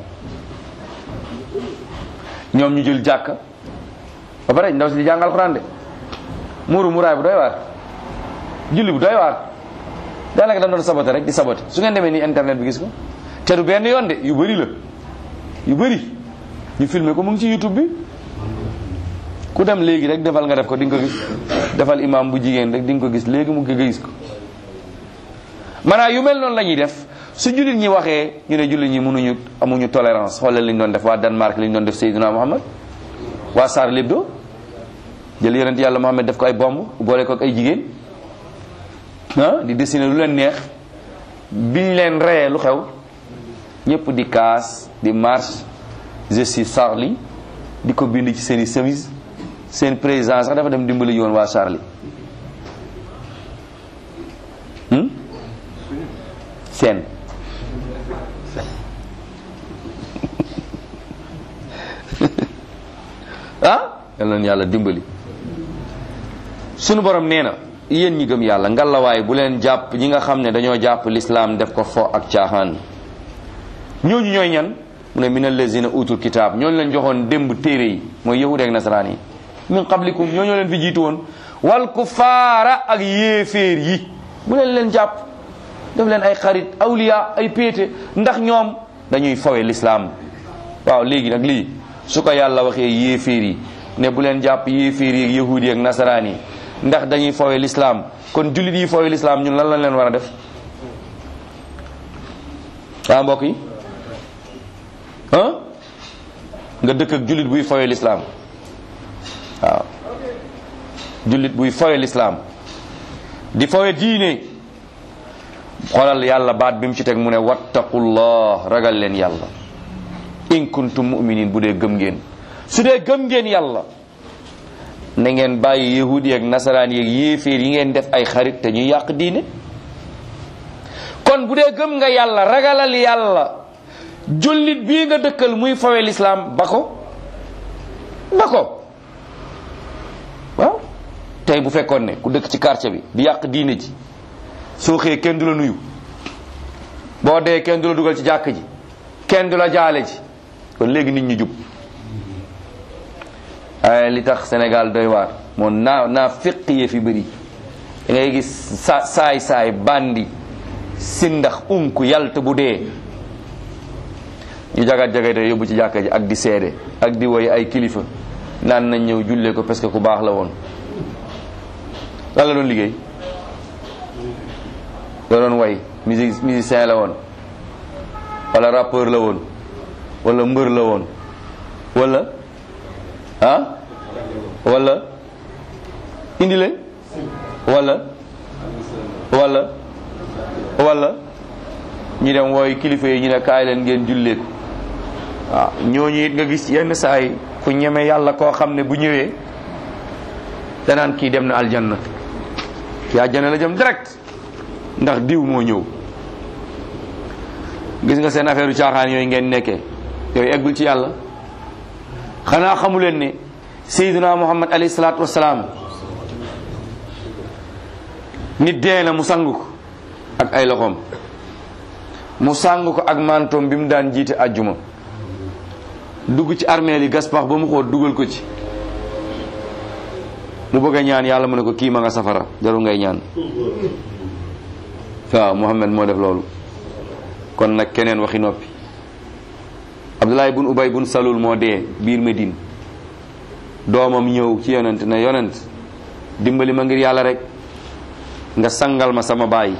ñoom ñu jël jàkka ba pare ndaw si di jàng alxuraan de muuru muraay bu doy waar julli bu doy waar daanaka dañ doon saboté rek di saboté su ngeen demee nii internet bi gis ko te du benn yoon de yu bëri la yu bëri ñu filmé ko mu ngi ci youtube bi ku dem léegi rek defal nga def ko di nga ko gis defal imam bu jigéen rek di nga ko gis léegi mu nga gis ko maanaam yu mel noonu la ñuy def su jullit ñi waxee ñu ne jullit ñi mënuñu amuñu tolérance xoolal li ñu doon def waa Danemark li ñu doon def Seydina Muhammad waa Charlie Hebdo jël yonent yàlla Muhammad def ko ay bomb boole ko ak ay jigéen ah di dessiner lu leen neex biñ leen reyee lu xew ñëpp di kaas di marche je suis Charlie di ko bind ci seen i chemise seen président sax dafa dem dimbali yoon waa Charlie seen ah yal na yàlla dimbali sunu borom nee na yéen ñi gëm yàlla ngalawaay bu leen jàpp ñi nga xam ne dañoo jàpp lislaam def ko fo ak caaxaan ñooñu ñooy ñan mu ne min allazina utul kitaab ñooñu leen joxoon démb téere yi mooy yahud ak nasaraan yi min qablikum ñooñu leen fi jiitu woon wal kufaara ak yéeféer yi bu leen leen jàpp def leen ay xarit awliya ay péete ndax ñoom dañuy fawe lislaam waaw léegi nag lii su ko yàlla waxee yéeféer yi ne bu leen jàpp yéeféer yi yahuud yi ak nasaraan yi ndax dañuy foowe lislaam kon jullit yi foowe lislaam ñun lan lañ leen war a def waa mbokk yi ah nga dëkk ak jullit buy foowe lislaam waaw jullit buy foowe lislaam di foowe diine xoolal yàlla baat bi mu ci teg mu ne wattaqullah ragal leen yàlla in kuntum mu'minin bu dee gëm ngeen su dee gëm ngeen yàlla na ngeen bàyyi yahud yeeg nasaraan yeeg yéeféer yi ngeen def ay xarit te ñuy yàq diine kon bu dee gëm nga yàlla ragalal yàlla jullit bii nga dëkkal muy fawe lislaam ba ko ba ko waaw tey bu fekkoon ne ku dëkk ci quartier bi di yàq diine ji soo xëyee kenn du la nuyu boo dee kenn du la dugal ci jàkk ji kenn du la jaale ji kon léegi nit ñi jub ay li tax Sénégal doy waar moom naa naa fiq yee fi bëri da ngay gis sa saay saay bandi sindax unku yalt bu dee ñu jagat jagate yóbbu ci jàkka ji ak di seede ak di woy ay kilifa naan nañ ñëw jullee ko parce que ku baax la woon lan la doon liggéey la doon way musique musicien la woon wala rappeur la woon wala mbër la woon wala ah wala indi leen wala wala wala ñu dem wooy kilifa yi ñu ne kaay leen ngeen jullee ko waaw ñooñu it nga gis yenn saa yi ku ñeme yàlla koo xam ne bu ñëwee danaan kii dem na aljanna kii aljanna la jëm direct ndax diw moo ñëw gis nga seen affaire u caaxaan yooyu ngeen nekkee yooyu eggul ci yàlla xanaa xamu leen ne sayyiduna muhammad alayhi salaatu wasalaam nit dee na mu sang ko ak ay loxoom mu sang ko ak mantoom bi mu daan jiite ajjuma dugg ci armeel yi gas pax ba mu xool dugal ko ci mu bëgg a ñaan yàlla mu ne ko kii ma nga safara jarul ngay ñaan waaw muhammad moo def loolu kon nag keneen waxi noppi abdullahi bun ubay bun salul moo dee biir Medine doomam ñëw ci yonent ne yonent dimbali ma ngir yàlla rek nga sangal ma sama baay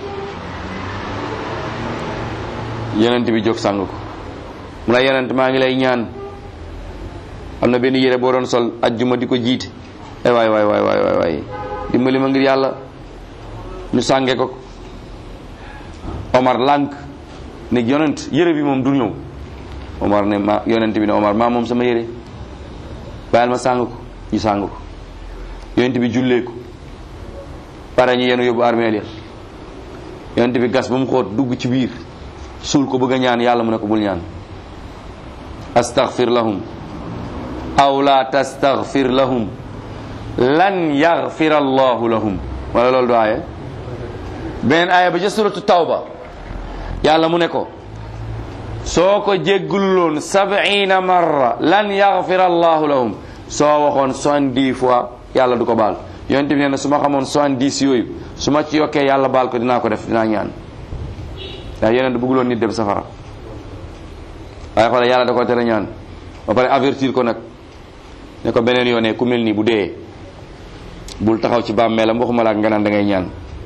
yonent bi jóg sang ko mu la yonent maa ngi lay ñaan am na benn yére boo doon sol ajjuma di ko jiite eh waay waay waay waay waay dimbali ma ngir yàlla ñu sànge ko Omar lànk ne yonent yére bi moom du ñëw Omar ne ma yonent bi ne Omar maa moom sama yére bàyyil ma sàng ko ñu sàng ko yonent bi jullee ko pare ñu yenu yóbbu armeel ya yonent bi gas ba mu xóot dugg ci biir suul ko bëgg a ñaan yàlla mu ne ko bul ñaan astaghfir lahum aw la tastaghfir lahum lan yaghfir allahu lahum wala loolu du aaya beneen aaya ba ca suratu tawba yàlla mu ne ko soo ko jéggululoon sab'ina marra lan yaghfir allahu lahum soo waxoon soixante-dix fois yàlla du ko baal yonent bi nee na su ma xamoon soixante-dix yooyu su ma ci yokkee yàlla baal ko dinaa ko def dinaa ñaan ndax yeneen bëgguloon nit dem safara waaye xoolal yàlla da ko tere ñaan ba pare avertir ko nag ne ko beneen yoonee ku mel nii bu dee bul taxaw ci bàmmeelam waxuma la ak nga naan da ngay ñaan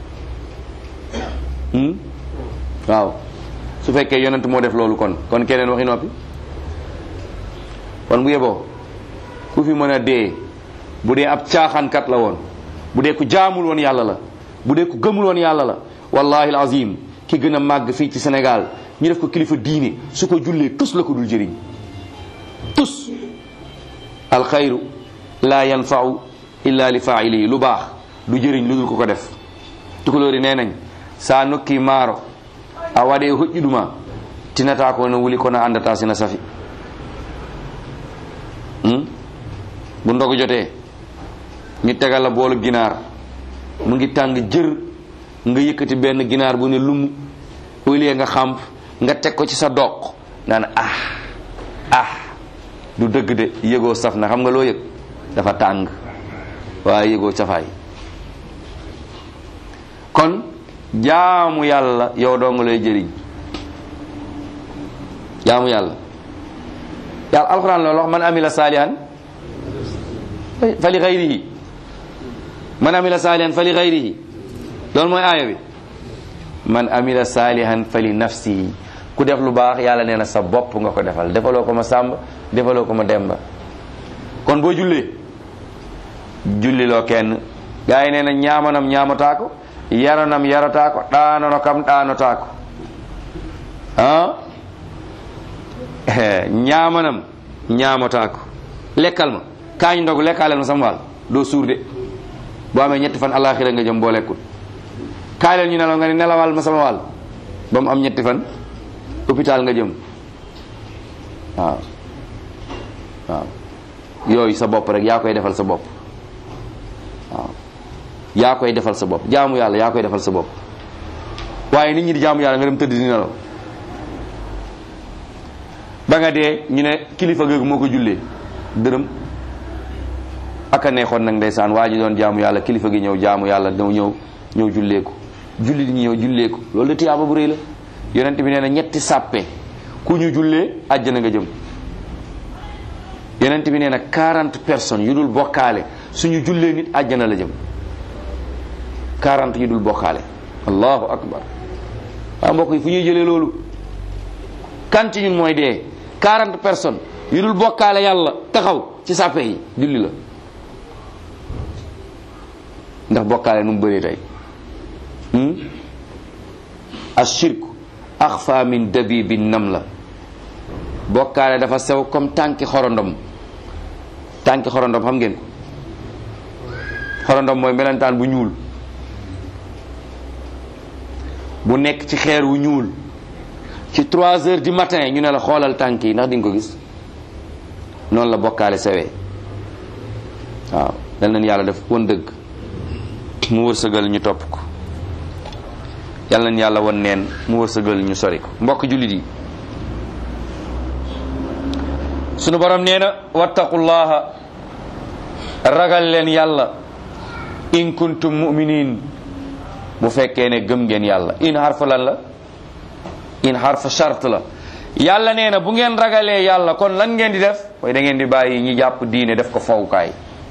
waaw su fekkee yonent moo def loolu kon kon keneen waxi noppi kon bu yeboo ku fi mën a dee bu dee ab caaxaankat la woon bu dee ku jaamul woon yàlla la bu dee ku gëmul woon yàlla la wallahi alazim ki gën a màgg fii ci Sénégal ñu def ko kilifa diine su ko jullee tus la ko dul jëriñ tus alxayru la yanfau illa li failihi lu baax du jëriñ lu dul ko ko def tukulóori nee nañ sa nokki maaro a waɗe hoƴƴuɗuma tinata ko no wuli kono andata sina safi bu ndogu jotee ñu tegal la boolu ginaar mu ngi tàng jër nga yëkkati benn ginaar bu ne lumu au lieu nga xamp nga teg ko ci sa doq naan ah ah du dëgg de yëgoo saf na xam nga loo yëg dafa tàng waaye yëgoo safaay kon jaamu yàlla yow doo nga lay jëriñ jaamu yàlla yàlla alxuraan loolu wax man amila saalihan fa li xayrihi man amila saalihan fa li xayrihi loolu mooy aaya bi man amila saalihan fa li nafsihi ku def lu baax yàlla nee na sa bopp nga ko defal defaloo ko ma sàmb defaloo ko ma demba kon boo jullee julliloo kenn gaa yi nee na ñaamanam ñaamataa ko yaranam yarataa ko ɗaanono kam ɗaanotaa ko ah ñaamanam ñaamataa ko lekkal ma kaañ ndogu lekkaaleel ma sama wàll doo suur de boo amee ñetti fan alaxira nga jëm boo lekkul kaay leen ñu nelaw nga ne nelawal ma sama wàll ba mu am ñetti fan hôpital nga jëm waaw waaw yooyu sa bopp rek yaa koy defal sa bopp waaw yaa koy defal sa bopp jaamu yàlla yaa koy defal sa bopp waaye nit ñi di jaamu yàlla nga dem tëdd di nelaw ba nga dee ñu ne kilifa googu moo ko jullee dërëm aka neexoon nag ndeysaan waa ji doon jaamu yàlla kilifa gi ñëw jaamu yàlla ñëw ñëw ñëw julleeku julli di ñëw julleeku loolu de tiyaaba bu rëy la yonent bi nee na ñetti sàppe ku ñu jullee àjjana nga jëm yonent bi nee na 40 personnes yu dul bokkaale suñu jullee nit àjjana la jëm 40 yu dul bokkaale allahu akbar waaw mbokk yi fu ñuy jëlee loolu kan ci ñun mooy dee 40 personnes yu dul bokkaale yàlla taxaw ci sàppe yi julli la ndax bokkaale nu mu bëree tey ashirku axfa min dabibi nam la bokkaale dafa sew comme tànki xorondom tànki xorondom xam ngeen ko xorondom mooy melentaan bu ñuul bu nekk ci xeer wu ñuul ci trois heures du matin ñu ne la xoolal tànk yi ndax di nga ko gis noonu la bokkaale sewee waaw dal nañ yàlla def won dëgg mu wërsëgal ñu topp ko yàlla nañ yàlla won neen mu wërsëgal ñu sori ko mbokk jullit yi sunu borom nee na wattaqullaha ragal leen yàlla in kuntum muminin bu fekkee ne gëm ngeen yàlla in harfa lan la in harfa shart la yàlla nee na bu ngeen ragalee yàlla kon lan ngeen di def mooy da ngeen di bàyyi ñi jàpp diine def ko fawukaay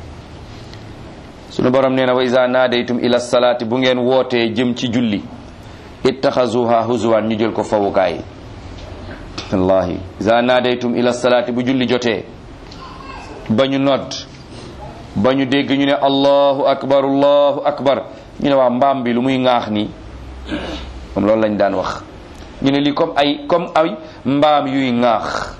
sunu borom nee na wa iza naadaytum ila salaati bu ngeen wootee jëm ci julli ittaxazuha huzwan ñu jël ko fawukaay wallahi iza naadaytum ila salaati bu julli jotee ba ñu nodd ba ñu dégg ñu ne allahu akbar allahu akbar ñu ne waa mbaam bi lu muy ŋaax nii moom loolu lañ daan wax ñu ne lii comme ay comme ay mbaam yuy ŋaax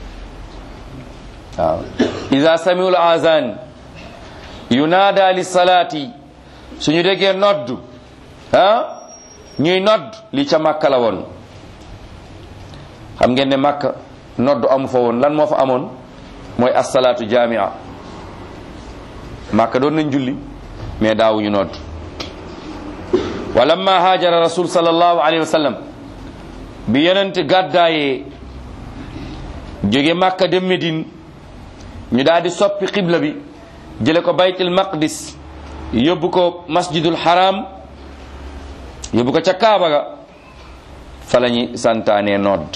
waaw iza samiul azan yunaada li salaati suñu déggee nodd ah ñuy nodd li ca màkka la woon xam ngeen ne màkka nodd amu fa woon lan moo fa amoon mooy assalaatu jamia màkka doon nañ julli mais daawuñu nodd wa lamma haajara rasul sallallahu alayhi wa sallam bi yonent gàddaayee jóge màkka dem Medine ñu daal di soppi xibla bi jële ko baytul maqdis yóbbu ko masjidul haram yóbbu ko ca kaaba ga fa la ñuy santaane nodd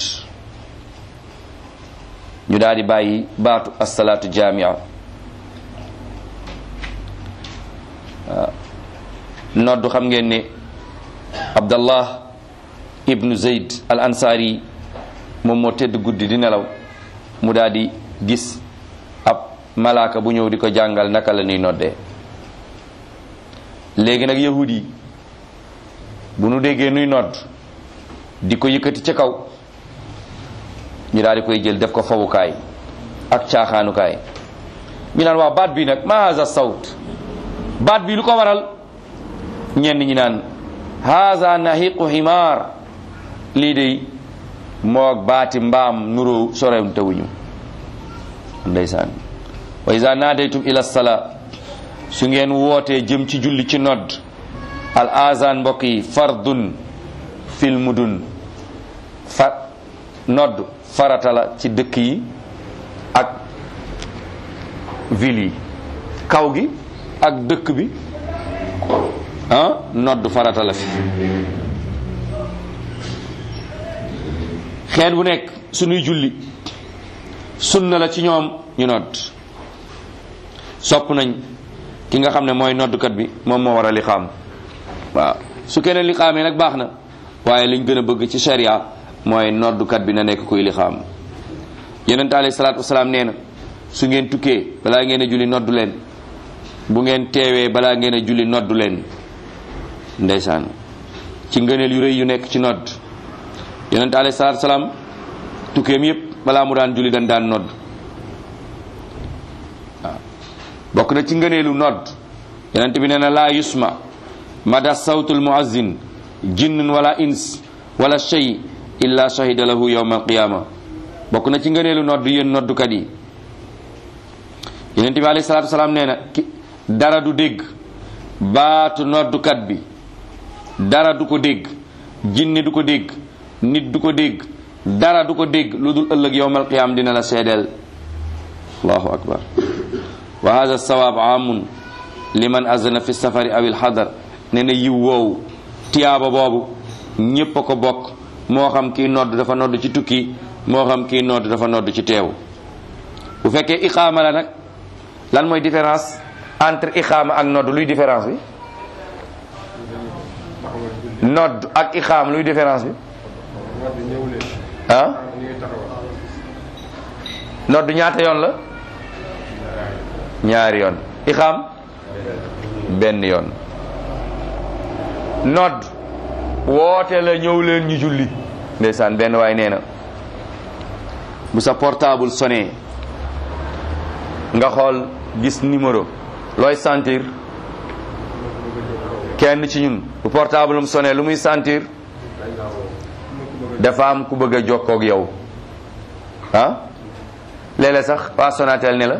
ñu daal di bàyyi baatu assalaatu jamia waaw nodd xam ngeen ne abdallah ibnu zeyd al ansari moom moo tëdd guddi di nelaw mu daal di gis ab malaaka bu ñëw di ko jàngal naka la ñuy noddee léegi nag yahud yi bu nu déggee nuy nodd di ko yëkkati ca kaw ñu daal di koy jël def ko fawukaay ak caaxaanukaay ñu naan waaw baat bi nag ma haza sawt baat bi lu ko waral ñenn ñi naan haza nahiqu himaar lii de moog baati mbaam nuroo sorem tawuñu ndeysaan wa iza naadaytum ila sala su ngeen wootee jëm ci julli ci nodd al azan mbokk yi fardun fil mudun fa nodd farata la ci dëkk yi ak ville yi kaw gi ak dëkk bi ah nodd farata la fi xeet bu nekk suñuy julli sunna la ci ñoom ñu nodd sopp nañ ki nga xam ne mooy noddukat bi moom moo war a liqaam waaw su keneen liqaamee nag baax na waaye liñ gën a bëgg ci sharia mooy noddukat bi na nekk kuy liqaam yonente alayhi salaatu wasalaam nee na su ngeen tukkee balaa ngeen a julli noddu leen bu ngeen teewee balaa ngeen a julli noddu leen ndeysaan ci ngëneel yu rëy yu nekk ci nodd yonente alayhi salaatu wasalaam tukkeem yépp balaa mu daan julli dañ daan nodd waaw bokk na ci ngëneelu nodd yonente bi nee na laa yusma mada sawtul muazzin jinnun wala ins wala shay illa shahida lahu yawma alqiyama bokk na ci ngëneelu nodd yéen noddukat yi yonente bi alayhi salaatu wasalaam nee na ki dara du dégg baatu noddukat bi dara du ko dégg jinne du ko dégg nit du ko dégg dara du ko dégg lu dul ëllëg yowmal qiyaam dina la seedeel allahu akbar wa hada sawaab amun liman azana fi safari aw il xadar nee na yiw woowu tiyaaba boobu ñépp a ko bokk moo xam kii nodd dafa nodd ci tukki moo xam kii nodd dafa nodd ci teew bu fekkee iqaama la nag lan mooy différence entre iqaama ak nodd luy différence bi nodd ak iqaama luy différence bi ah nodd ñaata yoon la ñaari yoon iqaam benn yoon nodd woote la ñëw leen ñu julli ndeysaan benn waay nee na bu sa portable sonné nga xool gis numéro looy sentir kenn ci ñun bu portable am sonné lu muy sentir dafa am ku bëgg a jokkoo ak yow ah léeg-léeg sax waa Sonatel ne la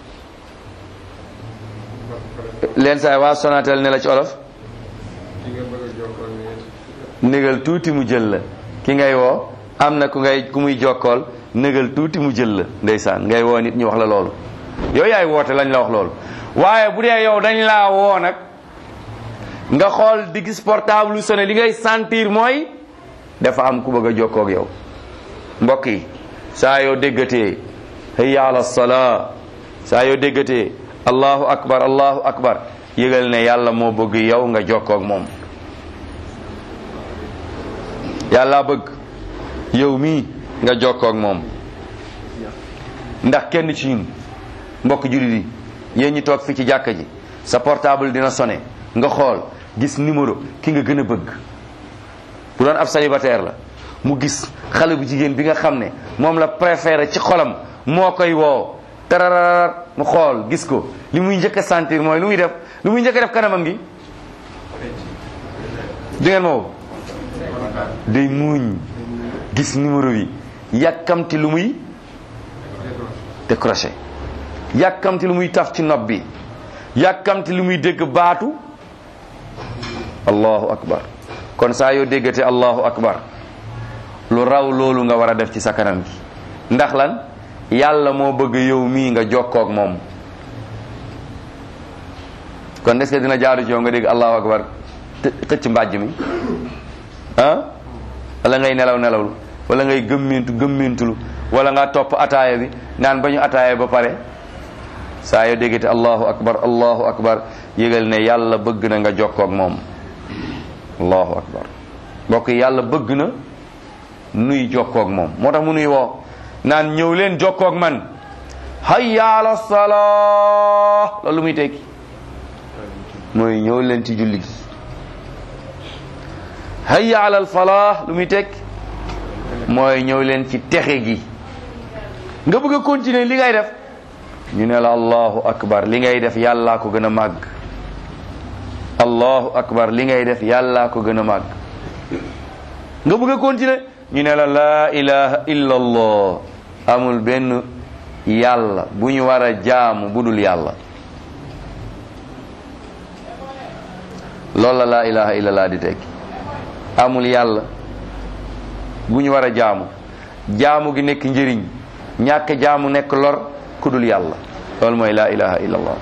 leen saay waa Sonatel ne la ci olof négal tuuti mu jël la ki ngay woo am na ku ngay ku muy jokkool négal tuuti mu jël la ndeysaan ngay woo nit ñu wax la loolu yow yaay woote lañ la wax loolu waaye bu dee yow dañ laa woo nag nga xool di gis portable lu sonné li ngay sentir mooy dafa am ku bëgg a jokkoo ak yow mbokk yi saa yoo déggatee hayya ala salaa saa yoo déggatee allahu akbar allahu akbar yëgal ne yàlla moo bëgg yow nga jokkoo ak moom yàlla bëgg yow mii nga jokkoo ak moom ndax kenn ci ñun mbokk jullit yi yéen ñi toog fi ci jàkka ji sa portable dina sonné nga xool gis numéro ki nga gën a bëgg bu doon ab célibataire la mu gis xale bu jigéen bi nga xam ne moom la préféré ci xolam moo koy woo tarararar mu xool gis ko li muy njëkk a sentir mooy lu muy def lu muy njëkk a def kanamam gi di ngeen ma woo day muuñ gis numéro bi yàkkamti lu muy décroché yàkkamti lu muy taf ci nopp bi yàkkamti lu muy dégg baatu allahu akbar kon saa yoo déggate allahu akbar lu raw loolu nga war a def ci sa kanam gi ndax lan yàlla moo bëgg yow mii nga jokkoog moom kon est-ce que dina jaaru ci yow nga dégg allahu akbar xëcc mbàjj mi ah wala ngay nelaw nelawlu wala ngay gëmmintu gëmmintulu wala nga topp ataaya bi naan ba ñu ataaya ba pare saa yoo déggate allahu akbar allahu akbar yëgal ne yàlla bëgg na nga jokkoog moom allahu akbar mbokk yi yàlla bëgg na nuy jokkoog moom moo tax mu nuy woo naan ñëw leen jokkoog man hayya ala salaa loolu muy tekki mooy ñëw leen ci julli gi hayya ala falaa lu muy tekki mooy ñëw leen ci texe gi nga bëgg a continuer li ngay def ñu ne la allahu akbar li ngay def yàllaa ko gën a màgg allahu akbar li ngay def yàllaa ko gën a màgg nga bëgg a continuer ñu ne la laa ilaha illa allah amul benn yàlla bu ñu war a jaamu bu dul yàlla loolu la laa ilaha illa allah di tekki amul yàlla bu ñu war a jaamu jaamu gi nekk njëriñ ñàkk jaamu nekk lor ku dul yàlla loolu mooy laa ilaha illa allah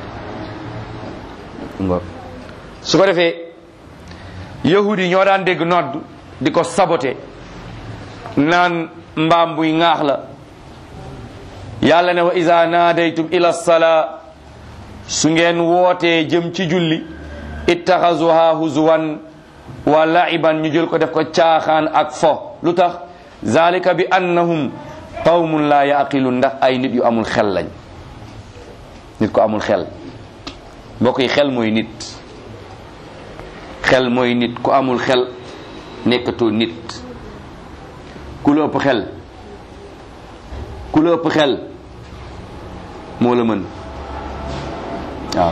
su ko defee yahudi yi ñoo daan dégg nodd di ko sabote naan mbaam buy ŋaax la yàlla ne wa iza naadaytum ila salaa su ngeen wootee jëm ci julli ittaxazuha huzuwan wa laiban ñu jël ko def ko caaxaan ak fo lu tax zalika bi annahum qawmun la yaqilun ndax ay nit yu amul xel lañ nit ko amul xel mbokk yi xel mooy nit xel mooy nit ku amul xel nekkatoo nit ku la ëpp xel ku la ëpp xel moo la mën waaw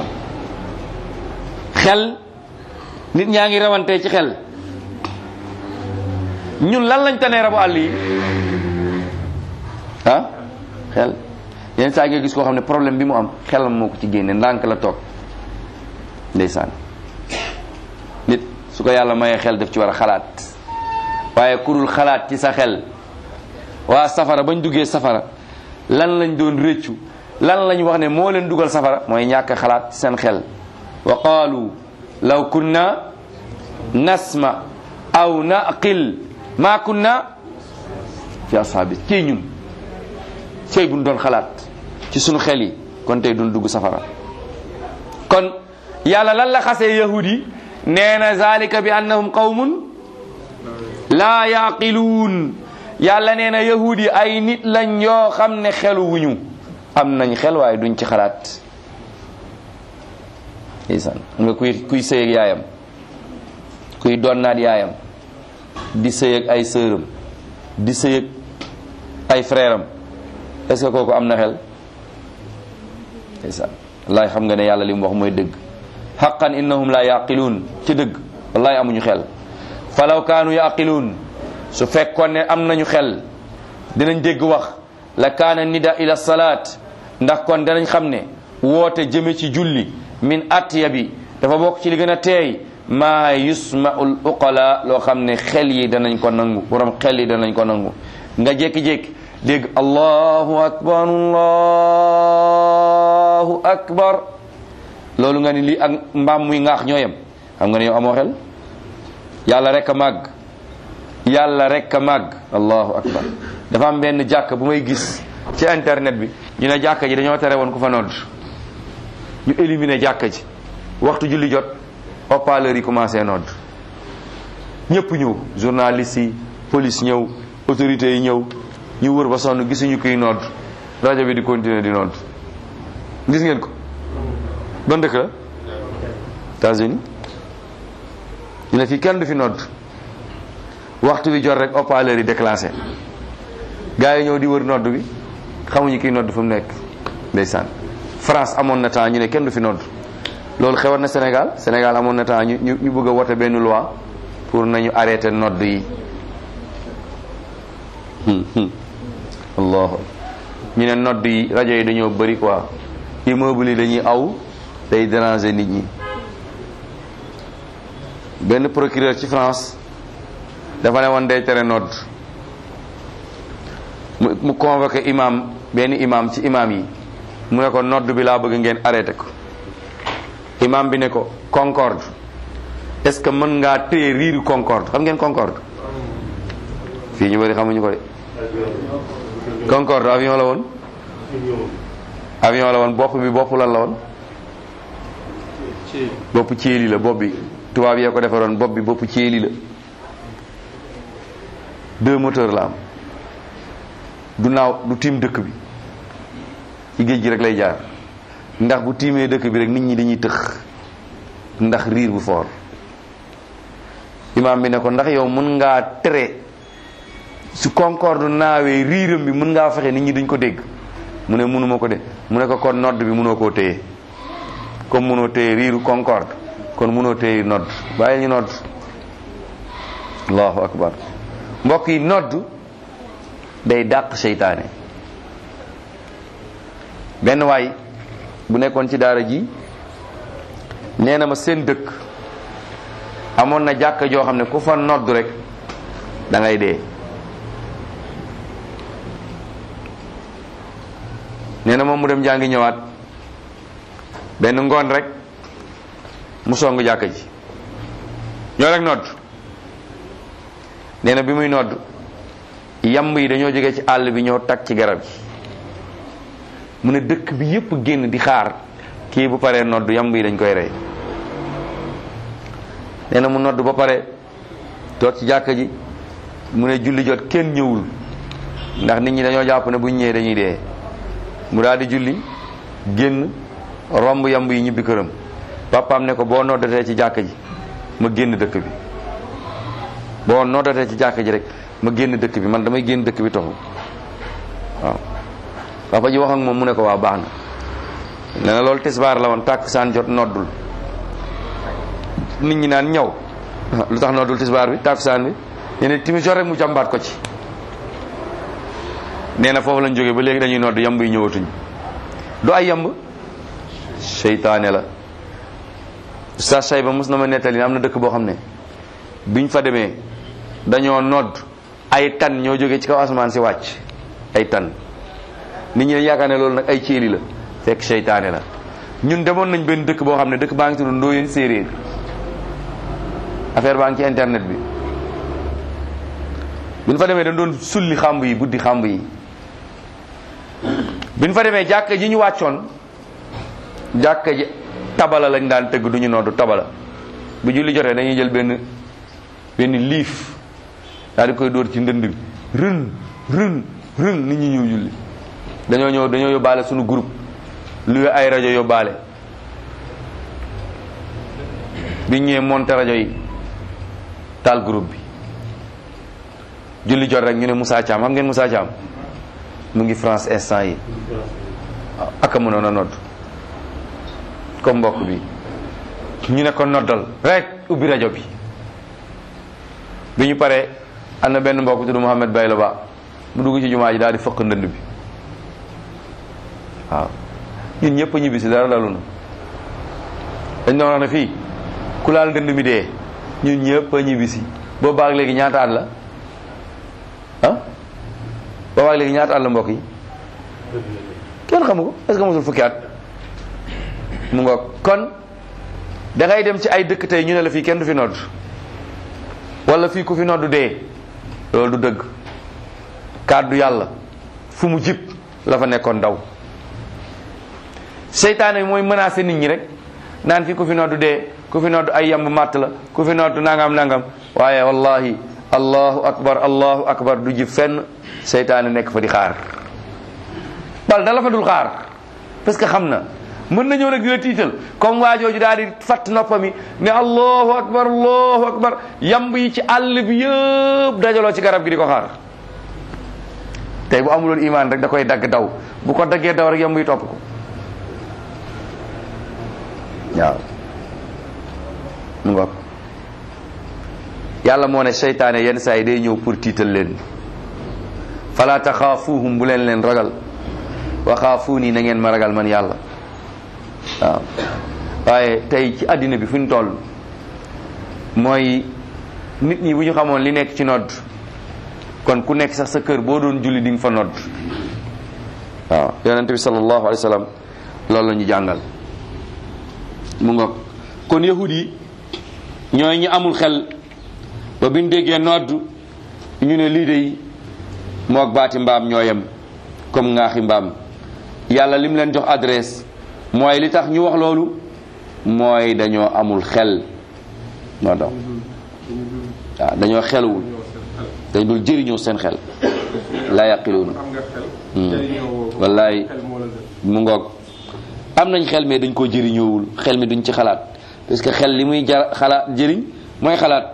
xel nit ñaa ngi rawante ci xel ñun lan lañ tanee rabu àll yi ah xel yenn saa nga gis koo xam ne problème bi mu am xelam moo ko ci génne ndànk la toog ndeysaan nit su ko yàlla mayee xel daf ci war a xalaat waaye kurul xalaat ci sa xel waa safara bañ duggee safara lan lañ doon rëccu lan lañ wax ne moo leen dugal safara mooy ñàkk xalaat ci seen xel wa qaalu law kunna nasma aw naqil ma kunna fi ashaabi cey ñun cey buñ doon xalaat ci sunu xel yi kon tey duñ dugg safara kon yàlla lan la xasee yahud yi nee na zalika bi annahum qawmun laa yaqiluun yàlla nee na yahud yi ay nit lañ yoo xam ne xelu wuñu am nañ xel waaye duñ ci xalaat ndeysaan nga kuy kuy sëy ak yaayam kuy donnaat yaayam di sëy ak ay sëram di sëy ak ay frère am est-ce que kooku am na xel ndeysaan wallaay xam nga ne yàlla li mu wax mooy dëgg xaqan innahum la yaqiluun ci dëgg wallaay amuñu xel falaw kaanu yaqiluun su fekkoon ne am nañu xel dinañ dégg wax la kaana nida ila salaat ndax kon danañ xam ne woote jëme ci julli min atiya bi dafa bokk ci li gën a teey maa yusmaul uqala loo xam ne xel yi danañ ko nangu borom xel yi danañ ko nangu nga jékki-jékki dégg allahu akbar allahu akbar loolu nga ni lii ak mbaam muy ŋaax ñooyam xam nga ne yow amoo xel yàlla rek a màgg yàlla rek a màgg allahu akbar dafa am benn jàkk bu may gis ci internet bi ñu ne jàkk ji dañoo tere woon ku fa nodd ñu éliminer jàkk ji waxtu julli jot haut-parleur yi commencé nodd ñëpp ñëw journaliste yi police ñëw autorités yi ñëw ñu wër ba sonn gisuñu kuy nodd rajo bi di continuer di nodd gis ngeen ko ban dëkk la États-Unis ñu ne fii kenn du fi nodd waxtu bi jot rek haut-parleur yi déclenché gars yi ñëw di wër nodd bi xamuñu kiy nodd fu mu nekk ndeysaan France amoon na temps ñu ne kenn du fi nodd loolu xewoon na Sénégal Sénégal amoon na temps ñu ñu ñu bëgg a wote benn loi pour nañu arrêté nodd yi allah ñu ne nodd yi rajo yi dañoo bëri quoi immeuble yi dañuy aw day déranger nit ñi benn procureur ci France dafa ne woon day tere nodd mu mu convoqué imam benn imam ci imam yi mu ne ko nodd bi laa bëgg ngeen arrêté ko imam bi ne ko concorde est-ce que mën ngaa téye riiru concorde xam ngeen concorde fii ñu bëri xamuñu ko de concorde avion la woon avion la woon bopp bi bopp lan la woon bopp ceeli la bopp bi tubaab yee ko defaroon bopp bi bopp ceeli la deux moteurs la am du naaw du tiim dëkk bi ci géej gi rek lay jaar ndax bu tiimee dëkk bi rek nit ñi dañuy tëx ndax riir bu foor imaam bi ne ko ndax yow mën ngaa tere su concorde naawee riiram bi mën ngaa fexe nit ñi duñ ko dégg mu ne mënuma ko de mu ne ko kon nodd bi mënoo koo téye comme mënoo téye riiru concorde kon mënoo téye nodd bàyyi ñu nodd allahu akbar mbokk yi nodd day dàq seytaane benn waay bu nekkoon ci daara ji nee na ma seen dëkk amoon na jàkka joo xam ne ku fa nodd rek da ngay dee nee na moom mu dem jàngi ñëwaat benn ngoon rek mu song jàkka ji ñoo rek nodd nee na bi muy nodd yamb yi dañoo jóge ci àll bi ñoo tag ci garab gi mu ne dëkk bi yépp génn di xaar kii bu paree nodd yamb yi dañ koy rey nee na mu nodd ba pare toog ci jàkka ji mu ne julli jot kenn ñëwul ndax nit ñi dañoo jàpp ne bu ñu ñëwee dañuy dee mu daal di julli génn romb yamb yi ñibbi këram papaam ne ko boo noddatee ci jàkka ji ma génn dëkk bi boo noddatee ci jàkka ji rek ma génn dëkk bi man damay génn dëkk bi toxu waaw papa ji wax ak moom mu ne ko waa baax na nee na loolu tisbaar la woon tàkk saan jot noddul nit ñi naan ñaw lu tax noddul tisbaar bi tàkk saan bi nee na timis jot rek mu jàmbaat ko ci nee na foofu lañ jógee ba léegi dañuy nodd yamb yi ñëwatuñ du ay yamb seytaane la sa say ba mos na ma nettali am na dëkk boo xam ne biñ fa demee dañoo nodd ay tan ñoo jógee ci kaw asamaan si wàcc ay tan nit ñi dañ yaakaar ne loolu nag ay céeli la fekk seytaane la ñun demoon nañ benn dëkk boo xam ne dëkk baa ngi tudd Ndoyeen séeréer affaire baa ngi ci internet bi biñ fa demee dañ doon sulli xàmb yi buddi xàmb yi biñ fa demee jàkka ji ñu wàccoon jàkka ji tabala lañ daan tëgg du ñu noddu tabala bu julli jotee dañuy jël benn benn liif daal di koy dóor ci ndënd bi rën rën rën nit ñi ñëw julli dañoo ñëw dañoo yóbbaale suñu groupe luy ay rajo yóbbaale biñ ñëwee monté rajo yi taal groupe bi julli jot rek ñu ne Moussa Thiam xam ngeen Moussa Thiam mu ngi France instant yi ak a mënoon a nodd comme mbokk bi ñu ne ko noddal rek ubbi rajo bi bi ñu paree am na benn mbokk tudd Mouhamed Baylo Ba mu dugg ci jumaa ji daal di fëq ndënd bi waaw ñun ñëpp a ñibbi si dara dalu na dañ doon wax ne fii ku laal ndënd mi dee ñun ñëpp a ñibbi si boobu baag léegi ñaata at la ah boobu baag léegi ñaata at la mbokk yi kenn xamu ko est-ce que mosul fukki at mu nga kon da ngay dem ci ay dëkk tey ñu ne la fii kenn du fi nodd wala fii ku fi nodd dee loolu du dëgg kàddu yàlla fu mu jib la fa nekkoon daw seytaane bi mooy menacé nit ñi rek naan fii ku fi nodd dee ku fi nodd ay yamb màtt la ku fi nodd nangam nangam waaye wallahi allahu akbar allahu akbar du jib fenn seytaane nekk fa di xaar bal dala fa dul xaar parce que xam na mën na ñëw nag di la tiital comme waa jooju daal di fatt noppami ne allahu akbar allahu akbar yamb yi ci àll bi yëpp dajaloo ci garab gi di ko xaar tey bu amuloon imaan rek da koy dagg daw bu ko daggee daw rek yamb yi topp ko waaw mu ngoog yàlla moo ne seytaane yenn saa yi day ñëw pour tiital leen fala taxaafuuhum bu leen leen ragal wa xaafuuni na ngeen ma ragal man yàlla waaw waaye tey ci àddina bi fu ñu toll mooy nit ñi bu ñu xamoon li nekk ci nodd kon ku nekk sax sa kër boo doon julli di nga fa nodd waaw yonente bi sallallahu alayhi wa sallam loolu la ñu jàngal mu ngoog kon yahud yi ñooy ñi amul xel ba biñ déggee nodd ñu ne lii de moog baati mbaam ñooyam comme ngaaxi mbaam yàlla lim leen jox adresse mooy li tax ñu wax loolu mooy dañoo amul xel moo tax waaw dañoo xeluwul dañ dul jëriñoo seen xel la yaqiluuna wallaay mu ngoog am nañ xel mais dañ koo jëriñoowul xel mi duñ ci xalaat parce que xel li muy jar xalaat jëriñ mooy xalaat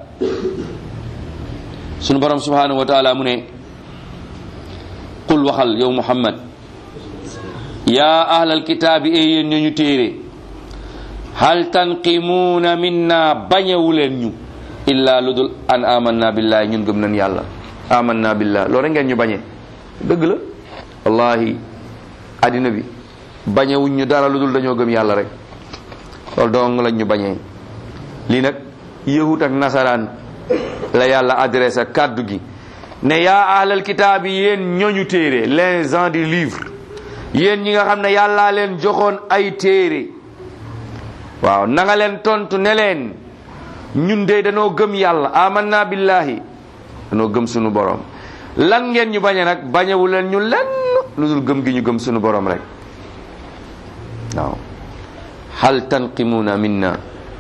sunu borom subhanahu wa taala mu ne qul waxal yow muhammad yaa ahlal kitaabi e yéen ñooñu téere hal tanqimuuna minna bañewu leen ñu illa lu dul an amanna billahi ñun gëm nañ yàlla amanna billah loolu rek ngeen ñu bañee dëgg la wallahi addina bi bañewuñ ñu dara lu dul dañoo gëm yàlla rek loolu dong lañ ñu bañee lii nag yahut ak nasaraan la yàlla adressé kàddu gi ne yaa ahlal kitaab yi yéen ñooñu téere les gens du livre yéen ñi nga xam ne yàllaa leen joxoon ay téere waaw na nga leen tontu ne leen ñun de danoo gëm yàlla amanna billahi danoo gëm sunu borom lan ngeen ñu bañe nag bañewu leen ñu lenn lu dul gëm gi ñu gëm sunu borom rek waaw hal tanqimuna minna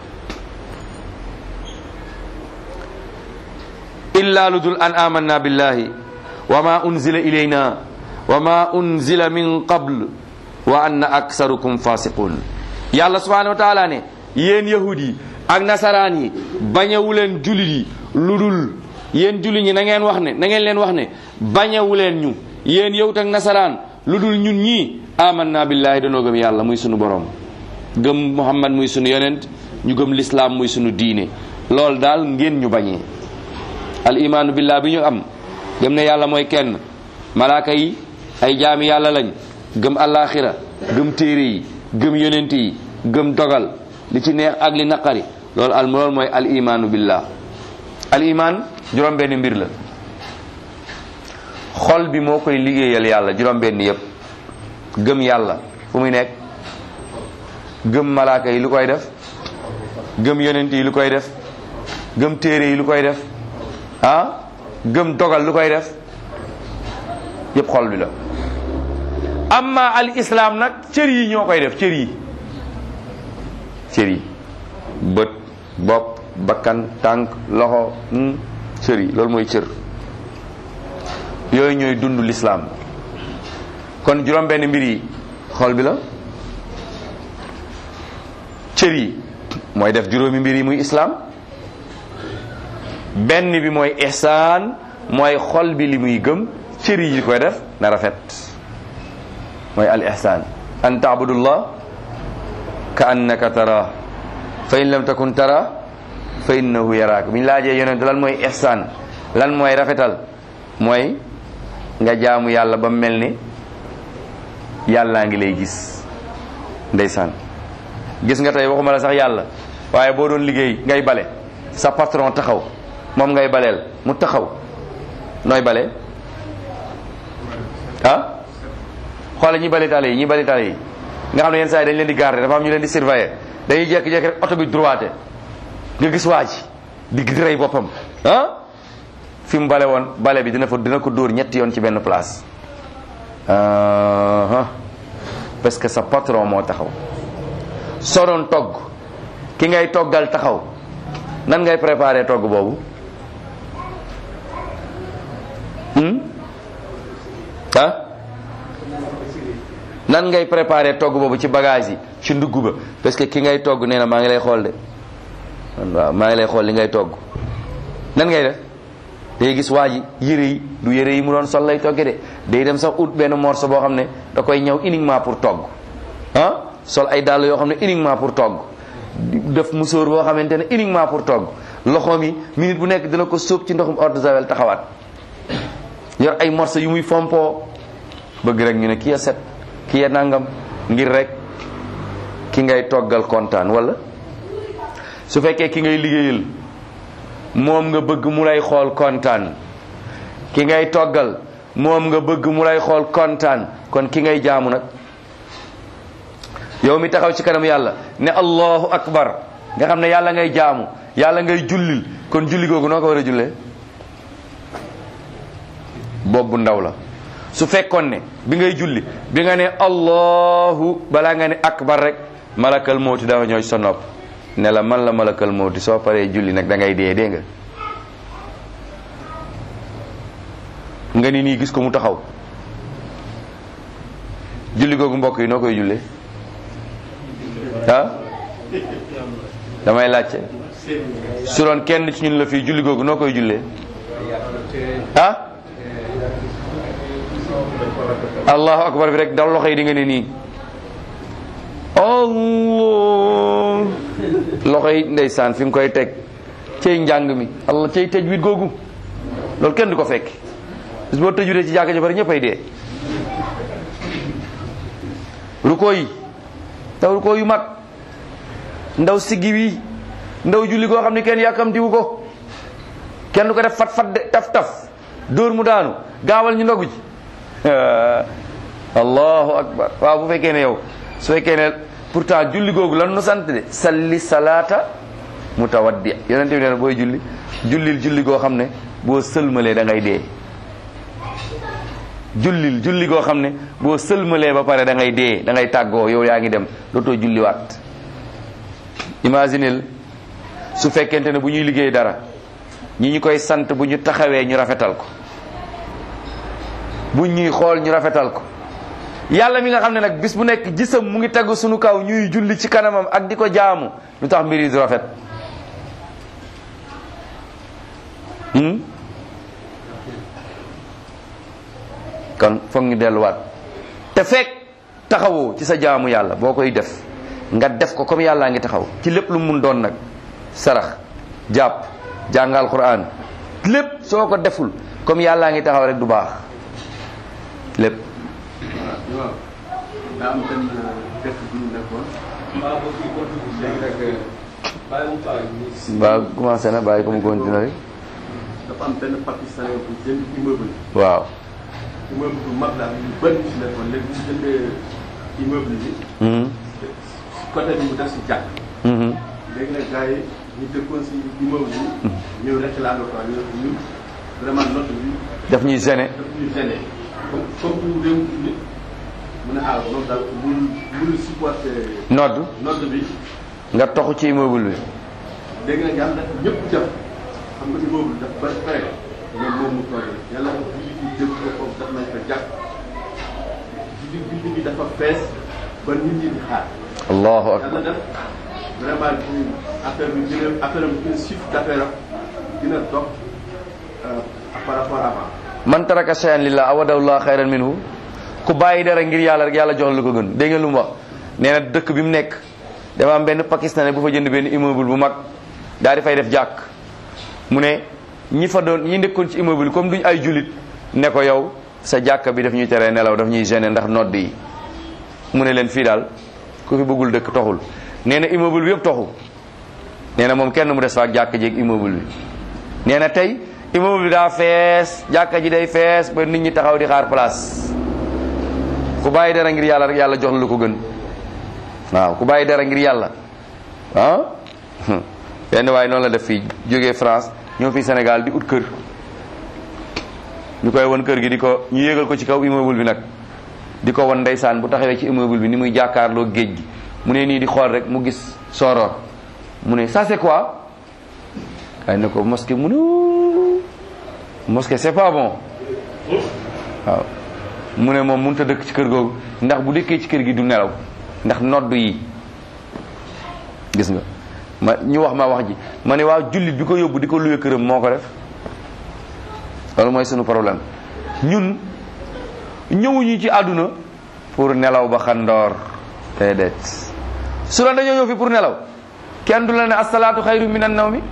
illa ludul an amanna billahi wa ma unzila ilayna wa ma unzila min qabl wa anna aksarukum fasiqun yàlla subhanahu wa taala ne yéen yahud yi ak nasaraan yi bañewuleen julit yi lu dul yéen julit ñi na ngeen wax ne na ngeen leen wax ne bañewuleen ñu yéen yahud ak nasaraan lu dul ñun ñii amanna billahi danoo gëm yàlla muy sunu borom gëm muhammad muy sunu yonent ñu gëm lislaam muy sunu diine loolu daal ngeen ñu bañee al imaanu billah bi ñu am gëm ne yàlla mooy kenn malaaka yi ay jaami yàlla lañ gëm allaaxira gëm téere yi gëm yonent yi gëm dogal li ci neex ak li naqari loolu al loolu mooy al imaanu billah al imaan juróom benn mbir la xol bi moo koy liggéeyal yàlla juróom benn yépp gëm yàlla fu muy nekk gëm malaaka yi lu koy def gëm yonent yi lu koy def gëm téere yi lu koy def ah gëm dogal lu koy def yépp xol bi la amma al islam nag cër yi ñoo koy def cër yi cër yi bët bopp bakkan tànk loxo cër yi loolu mooy cër yooyu ñooy dund l'islam kon juróom benn mbir yi xol bi la cër yi mooy def juróomi mbir yi muy islam benn bi mooy ihsaan mooy xol bi li muy gëm cër yi koy def na rafet mooy al ihsaan an taabudullah ka annaka tara fa in lam takun tara fa innahu yaraak bi ñu laajee yonent lan mooy ihsaan lan mooy rafetal mooy nga jaamu yàlla ba mel ni yàllaa ngi lay gis ndeysaan gis nga tey waxuma la sax yàlla waaye boo doon liggéey ngay bale sa patron taxaw moom ngay baleel mu taxaw nooy bale ah xoole ñi bale tale yi ñi bale tale yi nga xam ne yenn saa yi dañ leen di garder dafa am ñu leen di surveiller dañuy jékki-jékki rek oto bi droite nga gis waa ji di rey boppam ah fi mu bale woon bale bi dina fa dina ko dóor ñetti yoon ci benn place parce que sa patron moo taxaw soo doon togg ki ngay toggal taxaw nan ngay préparer togg boobu ah nan ngay préparer togg boobu ci bagage yi ci ndugg ba parce que ki ngay togg nee na maa ngi lay xool de waaw maa ngi lay xool li ngay togg nan ngay def day gis waa ji yére yi du yére yi mu doon sol lay togge de day dem sax ut benn morceau boo xam ne da koy ñëw uniquement pour togg ah sol ay dàll yoo xam ne uniquement pour togg def musóor boo xamante ne uniquement pour togg loxoom yi minute bu nekk dina ko sóob ci ndoxum eau de javel taxawaat yor ay morceau yu muy fompoo bëgg rek ñu ne ki ya set ki ya nangam ngir rek ki ngay toggal kontaan wala su fekkee ki ngay liggéeyal moom nga bëgg mu lay xool kontaan ki ngay toggal moom nga bëgg mu lay xool kontaan kon ki ngay jaamu nag yow mi taxaw ci kanam yàlla ne allahu akbar nga xam ne yàlla ngay jaamu yàlla ngay jullil kon julli googu noo ko war a jullee boobu ndaw la su fekkoon ne bi ngay julli bi nga ne allahu balaa nga ne akbar rek malakal mawti dafa ñëw sa nopp ne la man la malakal mawti soo paree julli nag da ngay dee dee nga nga ni nii gis ko mu taxaw julli googu mbokk yi noo koy jullee ah damay laajte su doon kenn ci ñun la fii julli googu noo koy jullee ah allahu akbar bi rek dal loxo yi di nga ne nii allah loxo yi ndeysaan fi nga koy teg cey njàng mi allah cey tëj wit googu loolu kenn du ko fekk bis boo tëjuree ci jàkka ji bari ñëppay dee ruko yi ndaw ruko yu mag ndaw siggi wi ndaw julli goo xam ne kenn yàkkamtiwu ko kenn du ko def fat fat de taf taf dóor mu daanu gaawal ñu ndogu ji allahu akbar waaw bu fekkee ne yow su fekkee ne pourtant julli googu lan nu sant de salli salaata mutawaddi yonente bi nee na booy julli jullil julli goo xam ne boo sëlmalee da ngay dee jullil julli goo xam ne boo sëlmalee ba pare da ngay dee da ngay tàggoo yow yaa ngi dem dootoo julliwaat imaginel su fekkente ne bu ñuy liggéey dara ñi ñu koy sant bu ñu taxawee ñu rafetal ko bu ñuy xool ñu rafetal ko yàlla mi nga xam ne nag bis bu nekk gisam mu ngi tegu sunu kaw ñuy julli ci kanamam ak di ko jaamu lu tax mbir yi du rafet hmm? kon foog ñu delluwaat te fekk taxawoo ci sa jaamu yàlla boo koy def nga def ko comme yàllaa ngi taxaw ci lépp lu mun doon nag sarax jàpp jàngal quran lépp soo ko deful comme yàllaa ngi taxaw rek du baax lépp waaw daa am benn dëkk bu ñu nekkoon léegi nag waaw commencé na bàyyi ko mu continuer rek dafa am benn pakistanais bu jënd immeuble waaw immeuble bu mag la ñu bëri ñu si nekkoon léegi bu ñu jëndee immeuble bi Mhm. côté bi mu def si jàkk Mhm. léegi nag gars yi ñu dëkkoon si immeuble bi ñëw réclamé quoi ñu ñu vraiment note bi daf ñuy gêner daf ñu gêné comme comme pour réew nit mu ne ah moom daal mënul mënul supporter nodd note bi nga toxu ci immeuble bi léegi nag yàlla dafa ñëpp def xam nga immeuble dafa bari pare ñoom moom mu toog yàlla dafa julli bi jëm ko foofu daf nañ ko jàkk julli julli bi dafa fees ba nit ñi di xaar allahu yàlla akbar def vraiment ci affaire bi gën a affaire am gën a chiffre d'affaires am gën a dox euh, par rapport avant man taraka shay'an lillah awadallah xayran minhu ku bàyyi dara ngir yàlla rek yàlla jox lu ko gën dégg nga lu mu wax nee na dëkk bi mu nekk dafa am benn pakistanais bu fa jënd benn immeuble bu mag daal di fay def jàkk mu ne ñi fa doon ñi nekkoon ci immeuble comme duñ ay julit ne ko yow sa jàkka bi daf ñuy teree nelaw daf ñuy gêner ndax nodd yi mu ne leen fii daal ku fi bëggul dëkk toxul nee na immeuble bi yëpp toxu nee na moom kenn mu des fa ak jàkka jeeg immeuble bi nee na tey immeuble bi daa fees jàkka ji day fees ba nit ñi taxaw di xaar place ku bàyyi dara ngir yàlla rek yàlla jox la lu ko gën waaw ku bàyyi dara ngir yàlla ah benn waaye noonu la def fii jógee France ñëw fii Sénégal di ut kër ñu koy won kër gi di ko ñu yéegal ko ci kaw immeuble bi nag di ko won ndeysaan bu taxawee ci immeuble bi ni muy jàkkaarloo géej gi mu ne nii di xool rek mu gis soror mu ne ça c'est quoi kay ne ko mosquée mu ne ouh, mosquée c'est pas bon waaw mu ne moom mënut a dëkk ci kër googu ndax bu dëkkee ci kër gi du nelaw ndax nodd yi gis nga ma ñu wax ma wax ji ma ne waaw jullit bi ko yóbbu di ko luye këram moo ko def loolu mooy sunu problème ñun ñëwuñu ci àdduna pour nelaw ba xandoor déedéet su la dañoo ñëw fi pour nelaw kenn du la ne asalaatu xayru min an nawmi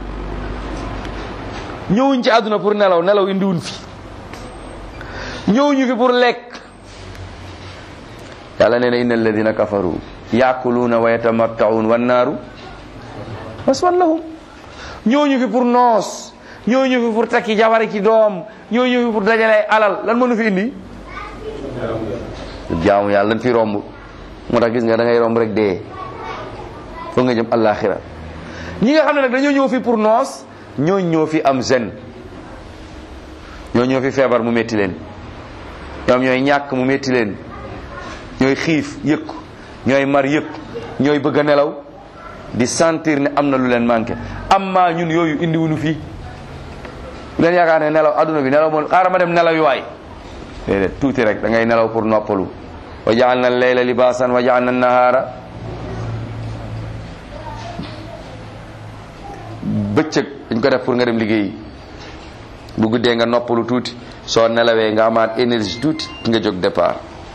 ñëwuñ ci àdduna pour nelaw nelaw indiwuñ fi ñëwuñu fi pour lekk yàlla nee na inna alladina kafaru yaakuluuna wa yatamattaun wannaaru maswan lahum ñëwuñu fi pour noos ñëwuñu fi pour takki jabari ci doom ñëwuñu fi pour dajale alal lan mënu fi indi jaamu yàlla lan fi romb moo tax gis nga da ngay romb rek dee foog nga jëm àllaaxira ñi nga xam ne nag dañoo ñëw fi pour noos ñoo ñëw fi am zen ñoo ñëw fi feebar mu métti leen ñoom ñooy ñàkk mu métti leen ñooy xiif yëg ko ñooy mar yëg ko ñooy bëgg a nelaw di sentir ne am na lu leen manqué amma ñun yooyu indiwuñu fii bu leen yaakaar ne nelaw adduna bi nelaw moom xaaral ma dem nelaw yi waay déedéet tuuti rek da ngay nelaw pour noppalu wa jaal na leyla libaasan wa jaal na nahaara bëccëg dañ ko def pour nga dem liggéeyi bu guddee nga noppalu tuuti soo nelawee nga amaat énergie tuuti nga jóg départ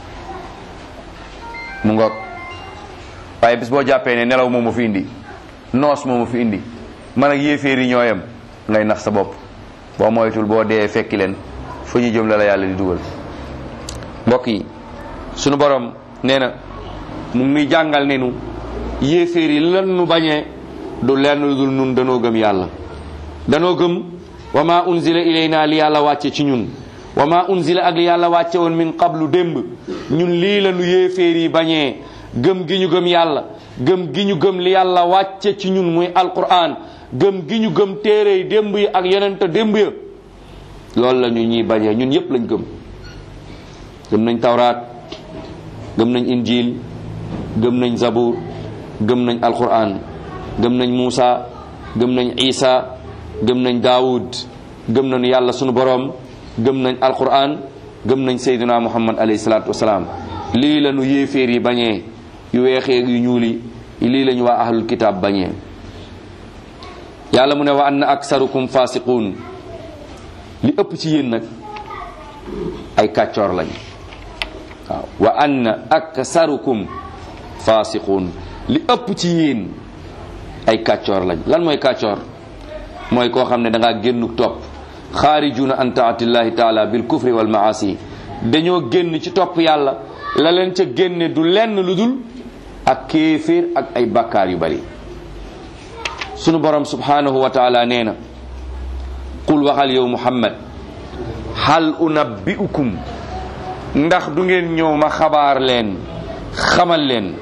mu ngoog waaye bis boo jàppee ne nelaw moom ma fi indi noos moom ma fi indi man ak yéeféeri ñooyam ngay nax sa bopp boo moytul boo dee fekki leen fu ñu jëm la la yàlla di dugal mbokk yi sunu borom nee na mu ngi nuy jàngal ne nu yéeféer yi lan nu bañee du lenn lu dul nun danoo gëm yàlla danoo gëm wa ma unzila ilayna li yàlla wàcce ci ñun wa ma unzila ak li yàlla wàcce woon min qablu démb ñun lii la nu yéeféer yi bañee gëm gi ñu gëm yàlla gëm gi ñu gëm li yàlla wàcce ci ñun muy alquran gëm gi ñu gëm téere yi démb yi ak yonente démb ya loolu la ñu ñuy bañee ñun yépp lañ gëm gëm nañ tawraat gëm nañ injil gëm nañ zabur gëm nañ alquran gëm nañ Muusa gëm nañ Isa gëm nañ Daawud gëm nañu yàlla sunu boroom gëm nañ alquran gëm nañ sayduna muhammad alayhi salaatu wasalaam lii la nu yéeféer yi bañee yu weexeeg yu ñuuli lii la ñu waa ahlul kitaab bañee yàlla mu ne wa anna aksarukum fasiquun li ëpp ci yéen nag ay kàccoor lañ waaw wa anna aksarukum fasiquun li ëpp ci yéen ay kàccoor lañ lan mooy kàccoor mooy koo xam ne da ngaa génnu topp xaarijuna an taatillahi taala bil kufri wal maasi dañoo génn ci topp yàlla la leen ca génne du lenn lu dul ak kéeféer ak ay bakkaar yu bari sunu borom subhanahu wa taala nee na qul waxal yow muhammad hal unabbiukum ndax du ngeen ñëw ma xabaar leen xamal leen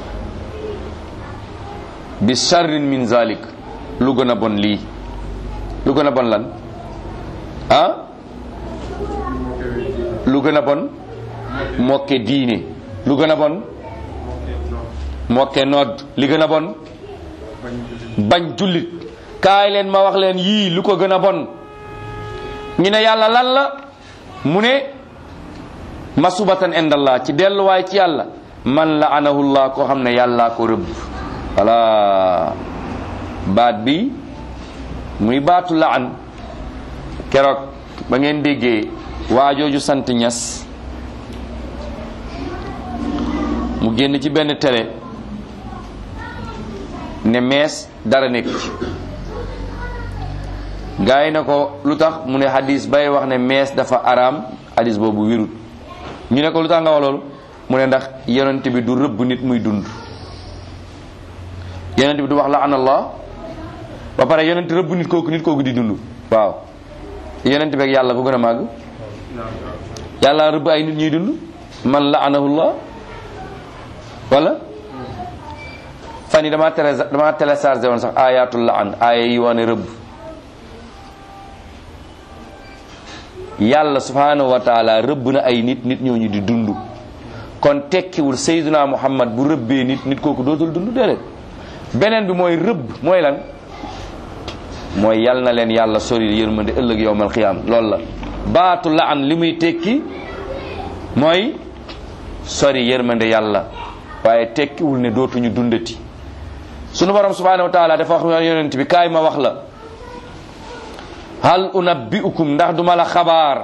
bi sharrin min zalik lu gën a bon lii lu gën a bon lan ah lu gën a bon mokke diine lu gën a bon mokke nodd li gën a bon bañ jullit kaay leen ma wax leen yii lu ko gën a bon ñu ne yàlla lan la mu ne masubatan indallah ci delluwaay ci yàlla man la anahullah koo xam ne yàllaa ko rëbb voilà baat bi muy baatu laan keroog ba ngeen déggee waajooju sant ñas mu génn ci benn télé ne mees dara nekk ci gaa yi ne ko lu tax mu ne hadis bay wax ne mees dafa araam hadis boobu wirut ñu ne ko lu tax nga wax loolu mu ne ndax yonent bi du rëbb nit muy dund yonent bi du wax la anallah ba pare yonent rëbb nit kooku nit kooku di dund waaw yonent beeg yàlla ko gën a màgg yàlla rëbb ay nit ñuy dund man la anahullah wala fan yi damaa télé damaa téléchargé woon sax ayatul la an aaya yi wane rëbb yàlla subhanahu wa taala rëbb na ay nit nit ñooñu di dund kon tekkiwul sayyiduna muhammad bu rëbbee nit nit kooku dootul dund déedéet beneen bi mooy rëbb mooy lan mooy yal na leen yàlla sori yërmande ëllëg yowmal xiyaam loolu la baatu la an li muy tekki mooy sori yërmande yàlla waaye tekkiwul ne dootuñu dundati sunu borom subhanahu wa taala dafa wax yonent bi kaay ma wax la hal unabbiukum ndax duma la xabaar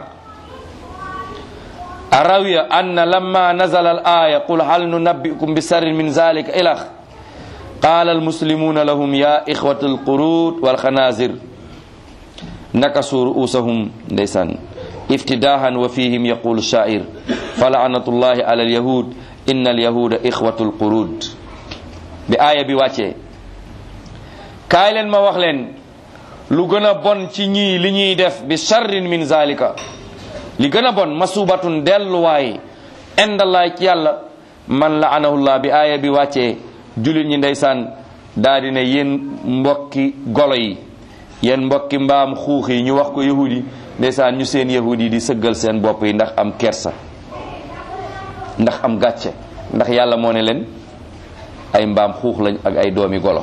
arawiya anna lamma nazala al aya qul hal nunabbiukum bi sarrin min zalika ilax qaala almuslimuna lahum ya ixwat alqurud walxanazir nakasu ruusahum ndeysaan iftidahan wa fihim yaqulu shair falaanatullahi ala alyahud inna alyahuda ixwatu alqurud bi aaya bi wàccee kaay leen ma wax leen lu gën a bon ci ñii li ñuy def bi sharrin min zalika li gën a bon masubatun delluwaay indallaay ci yàlla man la anahullah bi aaya bi wàccee julit ñi ndeysaan daa di ne yéen mbokki golo yi yéen mbokki mbaam xuux yi ñu wax ko yahudi yi ndeysaan ñu seen yahudi yi di sëggal seen bopp yi ndax am kersa ndax am gàcce ndax yàlla moo ne leen ay mbaam xuux lañ ak ay doomi golo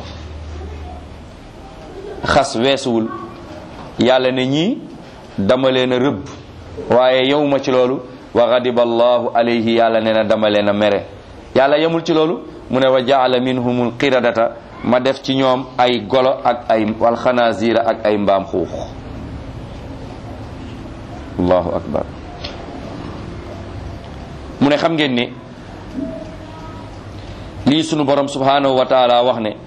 xas weesuwul yàlla ne ñii dama leen a rëbb waaye yow ma ci loolu wa ghadiba allahu alayhi yàlla ne na dama leen a mere yàlla yemul ci loolu mu ne wa jaala minhumul qiradata ma def ci ñoom ay golo ak ay wal xanaazira ak ay mbaam xuux allahu akbar mu ne xam ngeen ne lii sunu borom subhanahu wa taala wax ne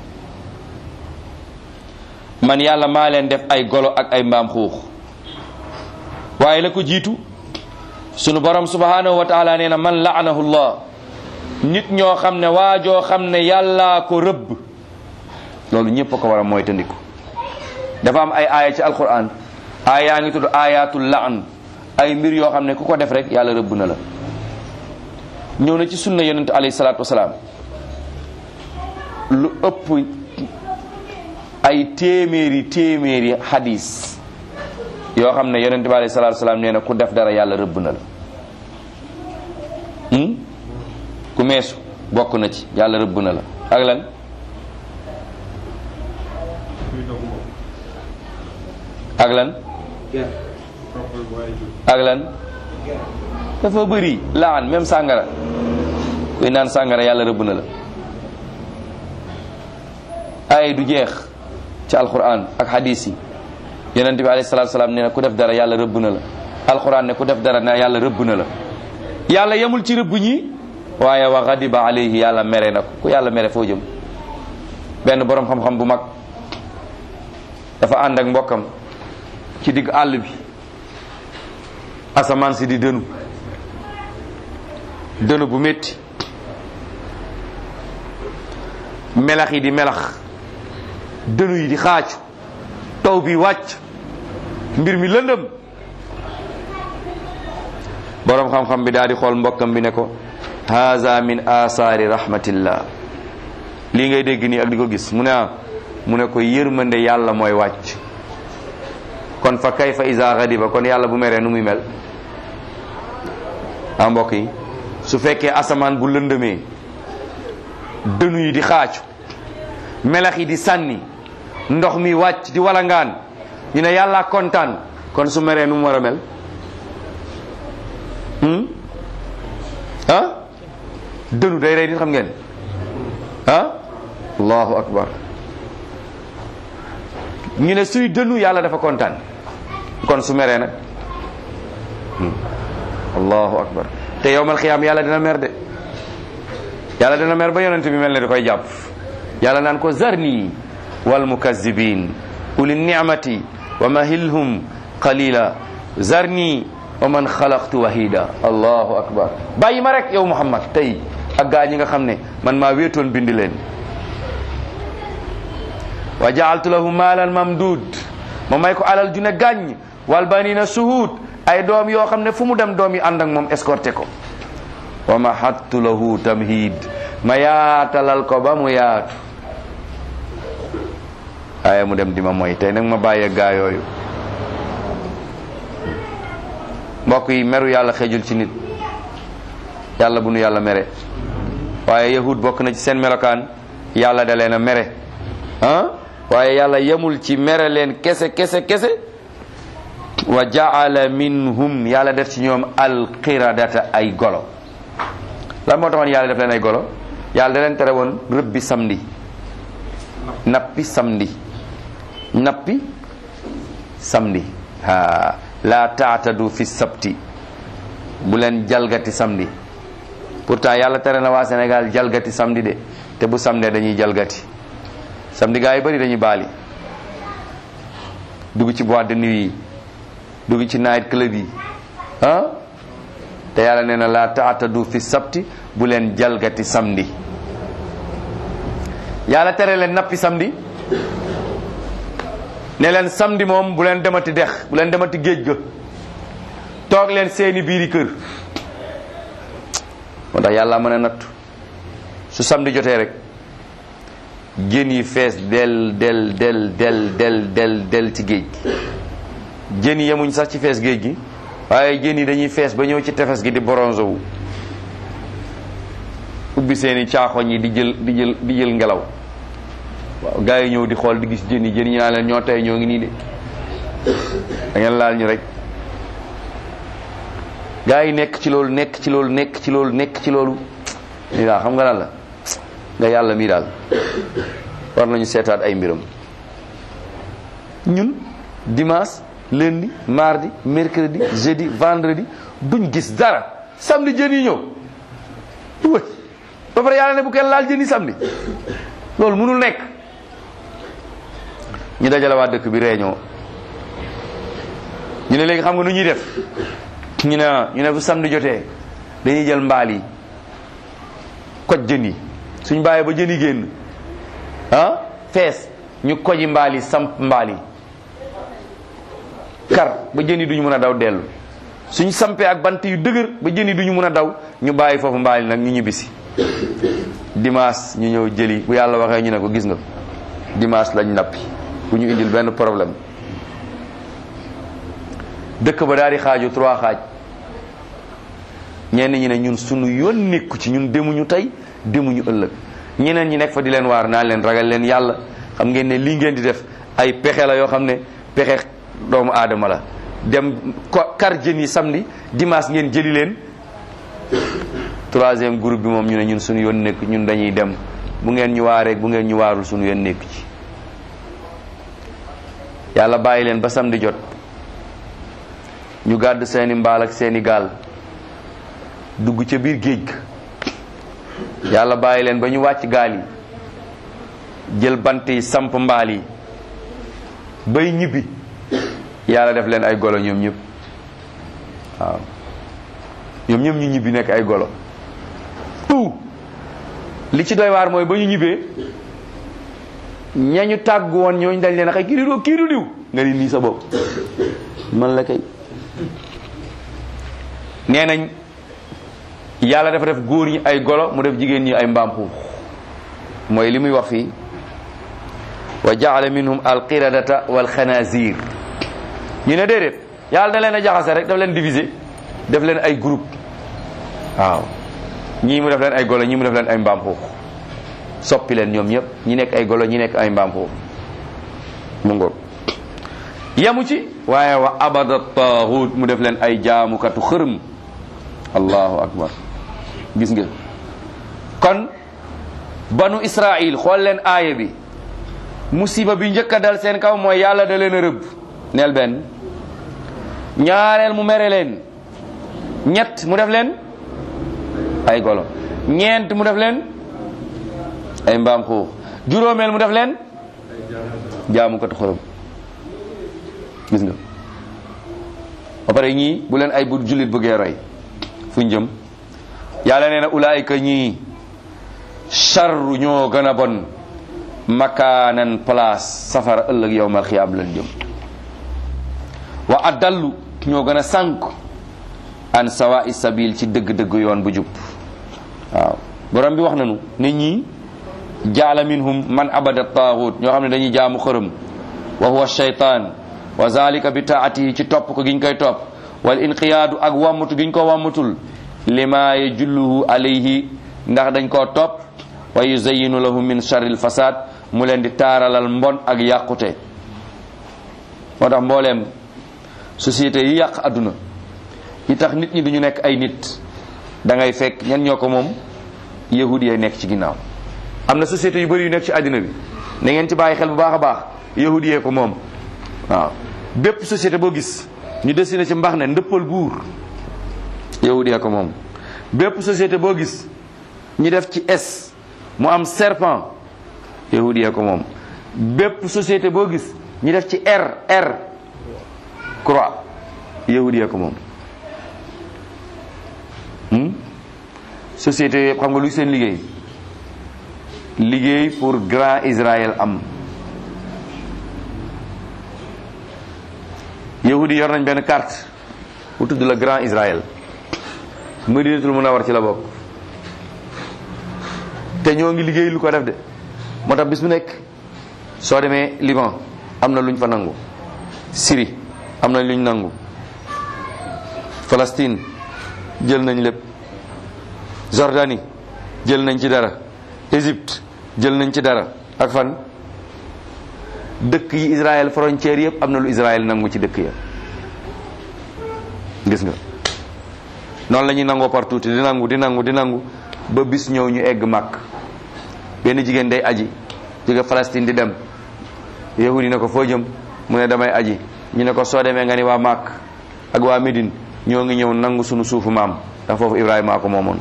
man yàlla maa leen def ay golo ak ay mbaam xuux waaye la ko jiitu sunu borom subhanahu wa taala nee na man laanahu llah nit ñoo xam ne waajoo xam ne yàllaa ko rëbb loolu ñëpp a ko war a mooy tandiku dafa am ay aaya ci alquran aaya yaa ngi tudd ayatul laan ay mbir yoo xam ne ku ko def rek yàlla rëbb na la ñëw na ci sunna yonent alayhi salaatu wasalaam lu ëpp ay téeméeri téeméeri hadis yoo xam ne yonent bi alayhi salaatu wasalaam nee na ku def dara yàlla rëbb na la ku meesu bokk na ci yàlla rëbb na la ak lan ak lan ak lan dafa bëri laan même sàngara kuy naan sàngara yàlla rëbb na la ay du jeex ci alquran ak hadis yi yonent bi alayhi salaatu salaam nee na ku def dara yàlla rëbb na la alquran ne ku def dara ne yàlla rëbb na la yàlla yemul ci rëbb ñi waaye wa ghadiba alayhi yàlla mere na ko ku yàlla mere foo jëm benn borom xam-xam bu mag dafa ànd ak mbokkam ci digg àll bi asamaan si di dënu dënu bu métti melax yi di melax dënu yi di xaacu taw bi wàcc mbir mi lëndëm boroom xam-xam bi daal di xool mbokkam bi ne ko haza min asaari rahmatillah lii ngay dégg nii ak di ko gis mu ne ah mu ne ko yërmande yàlla mooy wàcc kon fa kayfa iza ghadiba kon yàlla bu meree nu muy mel ah mbokk yi su fekkee asamaan bu lëndëmee dënu yi di xaacu melax yi di sànni ndox mi wàcc di walangaan ñu ne yàlla kontaan kon su meree nu mu war a mel ah dënu day rey nit xam ngeen ah allahu akbar ñu ne suy dënu yàlla dafa kontaan kon su meree nag allahu akbar te yowmal xiyaam yàlla dina mer de yàlla dina mer ba yonent bi mel ne da koy jàpp yàlla naan ko zarni wal mukazzibin uli ni'mati wa mahilhum qalila zarni wa man xalaqtu wahida allahu akbar bàyyi ma rek yow muhammad tey ak gaa ñi nga xam ne man maa wéetoon bind leen wa jaaltu lahu maalan mamdud ma may ko alal ju ne gàññ wal banina suhud ay doom yoo xam ne fu mu dem doom yi ànd ak moom escorté ko wa mahattu lahu tamhid ma yaatalal ko ba mu yaatu waaye mu dem di ma mooy tey nag ma bàyyee gaa yooyu mbokk yi meru yàlla xejul ci nit yàlla bu nu yàlla mere waaye yahud bokk na ci seen melokaan yàlla da leen a mere ah waaye yàlla yemul ci mere leen kese kese kese wa jaala minhum yàlla def ci ñoom alqiradata ay golo lan moo taxoon yàlla def leen ay golo yàlla da leen tere woon rëbbi samedi nappi samedi nappi samedi ha la taatadu fi sabti bu leen jalgati samedi pourtant yàlla tere na waa Sénégal jalgati samedi de te bu samedi dañuy jalgati samedi gaa yi bëri dañuy baali dugg ci boîte de nuit yi dugg ci night club yi ah te yàlla nee na la taatadu fi sabti bu leen jalgati samedi yàlla tere leen nappi samedi ne leen samedi moom bu leen demati dex bu leen demati géej ga toog leen seeni biiri kër moo tax yàlla mën a nattu su samedi jotee rek jën yi fees del del del del del del del ci géej gi jën yi yemuñ sax ci fees géej gi waaye jën yi dañuy fees ba ñëw ci tefes gi di bronze wu ubbi seeni caaxoñ yi di jël di jël di jël ngelaw waaw gars yi ñëw di xool di gis jën yi jën yi naa leen ñoo tey ñoo ngi nii de da ngeen laal ñu rek gars yi nekk ci loolu nekk ci loolu nekk ci loolu nekk ci loolu lii daal xam nga lan la nga yàlla mii daal war nañu seetaat ay mbiram ñun dimanche lundi mardi mercredi jeudi vendredi duñ gis dara samedi jën yi ñëw wëy ba pare yàlla ne bu kenn laal jën yi samedi loolu mënul nekk ñu dajale waa dëkk bi réunion ñu ne léegi xam nga nu ñuy def ñu ne ñu ne bu samedi jotee dañuy jël mbaal yi koj jën yi suñ bàyyee ba jën yi génn ah fees ñu koji mbaal yi samp mbaal yi kar ba jën yi duñu mën a daw dellu suñ sampee ak bant yu dëgër ba jën yi duñu mën a daw ñu bàyyi foofu mbaal yi nag ñu ñibbisi dimanche ñu ñëw jëli bu yàlla waxee ñu ne ko gis nga dimanche lañ nappi bu ñu indil benn problème dëkk ba daal di xaaju trois xaaj ñenn ñi ne ñun sunu yoon nekku ci ñun demuñu tey demuñu ëllëg ñeneen ñi nekk fa di leen waar naa leen ragal leen yàlla xam ngeen ne lii ngeen di def ay pexe la yoo xam ne pexe doomu aadama la dem ko kar jën yi samedi dimanche ngeen jëli leen troisième groupe bi moom ñu ne ñun suñu yoon nekk ñun dañuy dem bu ngeen ñu waaree bu ngeen ñu waarul suñu yoon nekk ci yàlla bàyyi leen ba samedi jot ñu gàdd seeni mbaal ak seeni gaal dugg ca biir géej ga yàlla bàyyi leen ba ñu wàcc gaal yi jël bant yi samp mbaal yi bay ñibbi yàlla def leen ay golo ñoom ñëpp waaw ñoom ñëpp ñu ñibbi nekk ay golo tout li ci doy waar mooy ba ñu ñibbee ñañu tàgg woon ñooñu dañ leen a xëy kii du kii du diw nga ni nii sa bopp man la kay nee nañ yàlla dafa def góor ñi ay golo mu def jigéen ñi ay mbaam xuux mooy li muy wax fii wa jaala minhum alqiradata walxanazir ñu ne déedéet yàlla da leen a jaxase rek daf leen diviser def leen ay groupe waaw ñii mu def leen ay golo ñii mu def leen ay mbaam xuux soppi leen ñoom ñëpp ñi nekk ay golo ñi nekk ay mbaam xuux mu ngoog yamu ci waaye wa abada taaxut mu def leen ay jaamukatu xërëm allahu akbar gis nga kon banu israil xool leen aaya bi musiba bi njëkk a dal seen kaw mooy yàlla da leen a rëbb neel benn ñaareel mu mere leen ñett mu def leen ay golo ñeent mu def leen ay mbaam xuux juróomeel mu def leen jaamukatu xërëm gis nga ba pare ñii bu leen ay bu jullit bëggee roy fu jëm yàlla nee na ulaayika ñii charru ñoo gën a bon makaanan place safara ëllëg yowmal xiyaam lan jëm wa addallu ñoo gën a sànk an sawa'i sabil ci dëgg-dëgg yoon bu jub waaw borom bi wax nañu ne ñii jaala minhum man abada taaxut ñoo xam ne dañuy jaamu xërëm wa huwa shaytaan wa zalika bi taatihi ci topp ko giñ koy topp wal inqiyaadu ak wammatu giñ ko wammatul lima yajulluhu alayhi ndax dañ koo topp wa yuzayinu lahu min sharril fasad mu leen di taaralal mbon ak yàqute moo tax mbooleem société yi yàq adduna yi tax nit ñi duñu nekk ay nit da ngay fekk ñan ñoo ko moom yahudi yi nekk ci ginnaaw am na société yu bëri yu nekk ci àddina bi na ngeen ci bàyyi xel bu baax a baax yahudi yee ko moom waaw bépp société boo gis ñu dessiné ci mbax ne ndëppal buur yahudi yee ko moom bépp société boo gis ñu def ci S mu am serpent yahudi yee ko moom bépp société boo gis ñu def ci R R croix yahudi yee ko moom société yëpp xam nga luy seen liggéey liggéey pour grand Israël am yahudi yor nañ benn carte bu tudd la grand Israël Madinatul Munawwar ci la bokk te ñoo ngi liggéey lu ko def de moo tax bis bu nekk soo demee Liban am na luñ fa nangu Syrie am na luñ nangu Palestine jël nañ lépp Jordanie jël nañ ci dara Égypte jël nañ ci dara ak fan dëkk yi Israël frontière yëpp am na lu Israël nangu ci dëkk ya gis nga noonu la ñuy nangoo partout di nangu di nangu di nangu ba bis ñëw ñu egg màkk benn jigéen day aji jóge Palestine di dem yahudi ne ko foo jëm mu ne damay aji ñu ne ko soo demee nga ni waa màkk ak waa Médine ñoo ngi ñëw nangu sunu suufu maam ndax foofu Ibrahima ko moomoon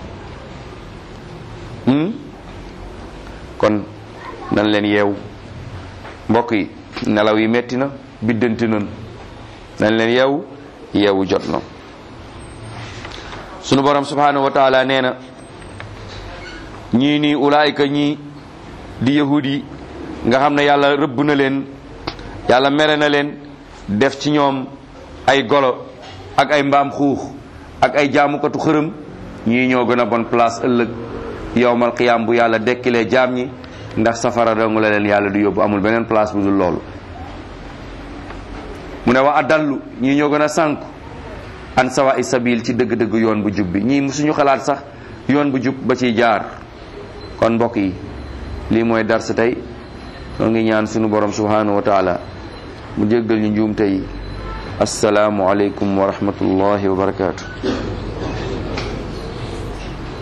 kon nan leen yeewu mbokk yi nelaw yi metti na biddanti nan nan leen yeewu yeewu jot na sunu borom subhanahu wa taala nee na ñii nii ulaayka ñii di yahud yi nga xam ne yàlla rëbb na leen yàlla mere na leen def ci ñoom ay golo ak ay mbaam xuux ak ay jaamukatu xërëm ñii ñoo gën a bon place ëllëg yowmal qiyaam bu yàlla dekkilee jaam ñi ndax safara dong la leen yàlla du yóbbu amul beneen place bu dul loolu mu ne wa adallu ñii ñoo gën a sànku an sawa i sabil ci dëgg-dëgg yoon bu jub bi ñii musuñu xalaat sax yoon bu jub ba ciy jaar kon mbokk yi lii mooy dars tey noo ngi ñaan sunu borom subhanahu wa taala mu jéggal ñu njuumte yi asalaamu aleykum wa rahmatullahi wa barakaatu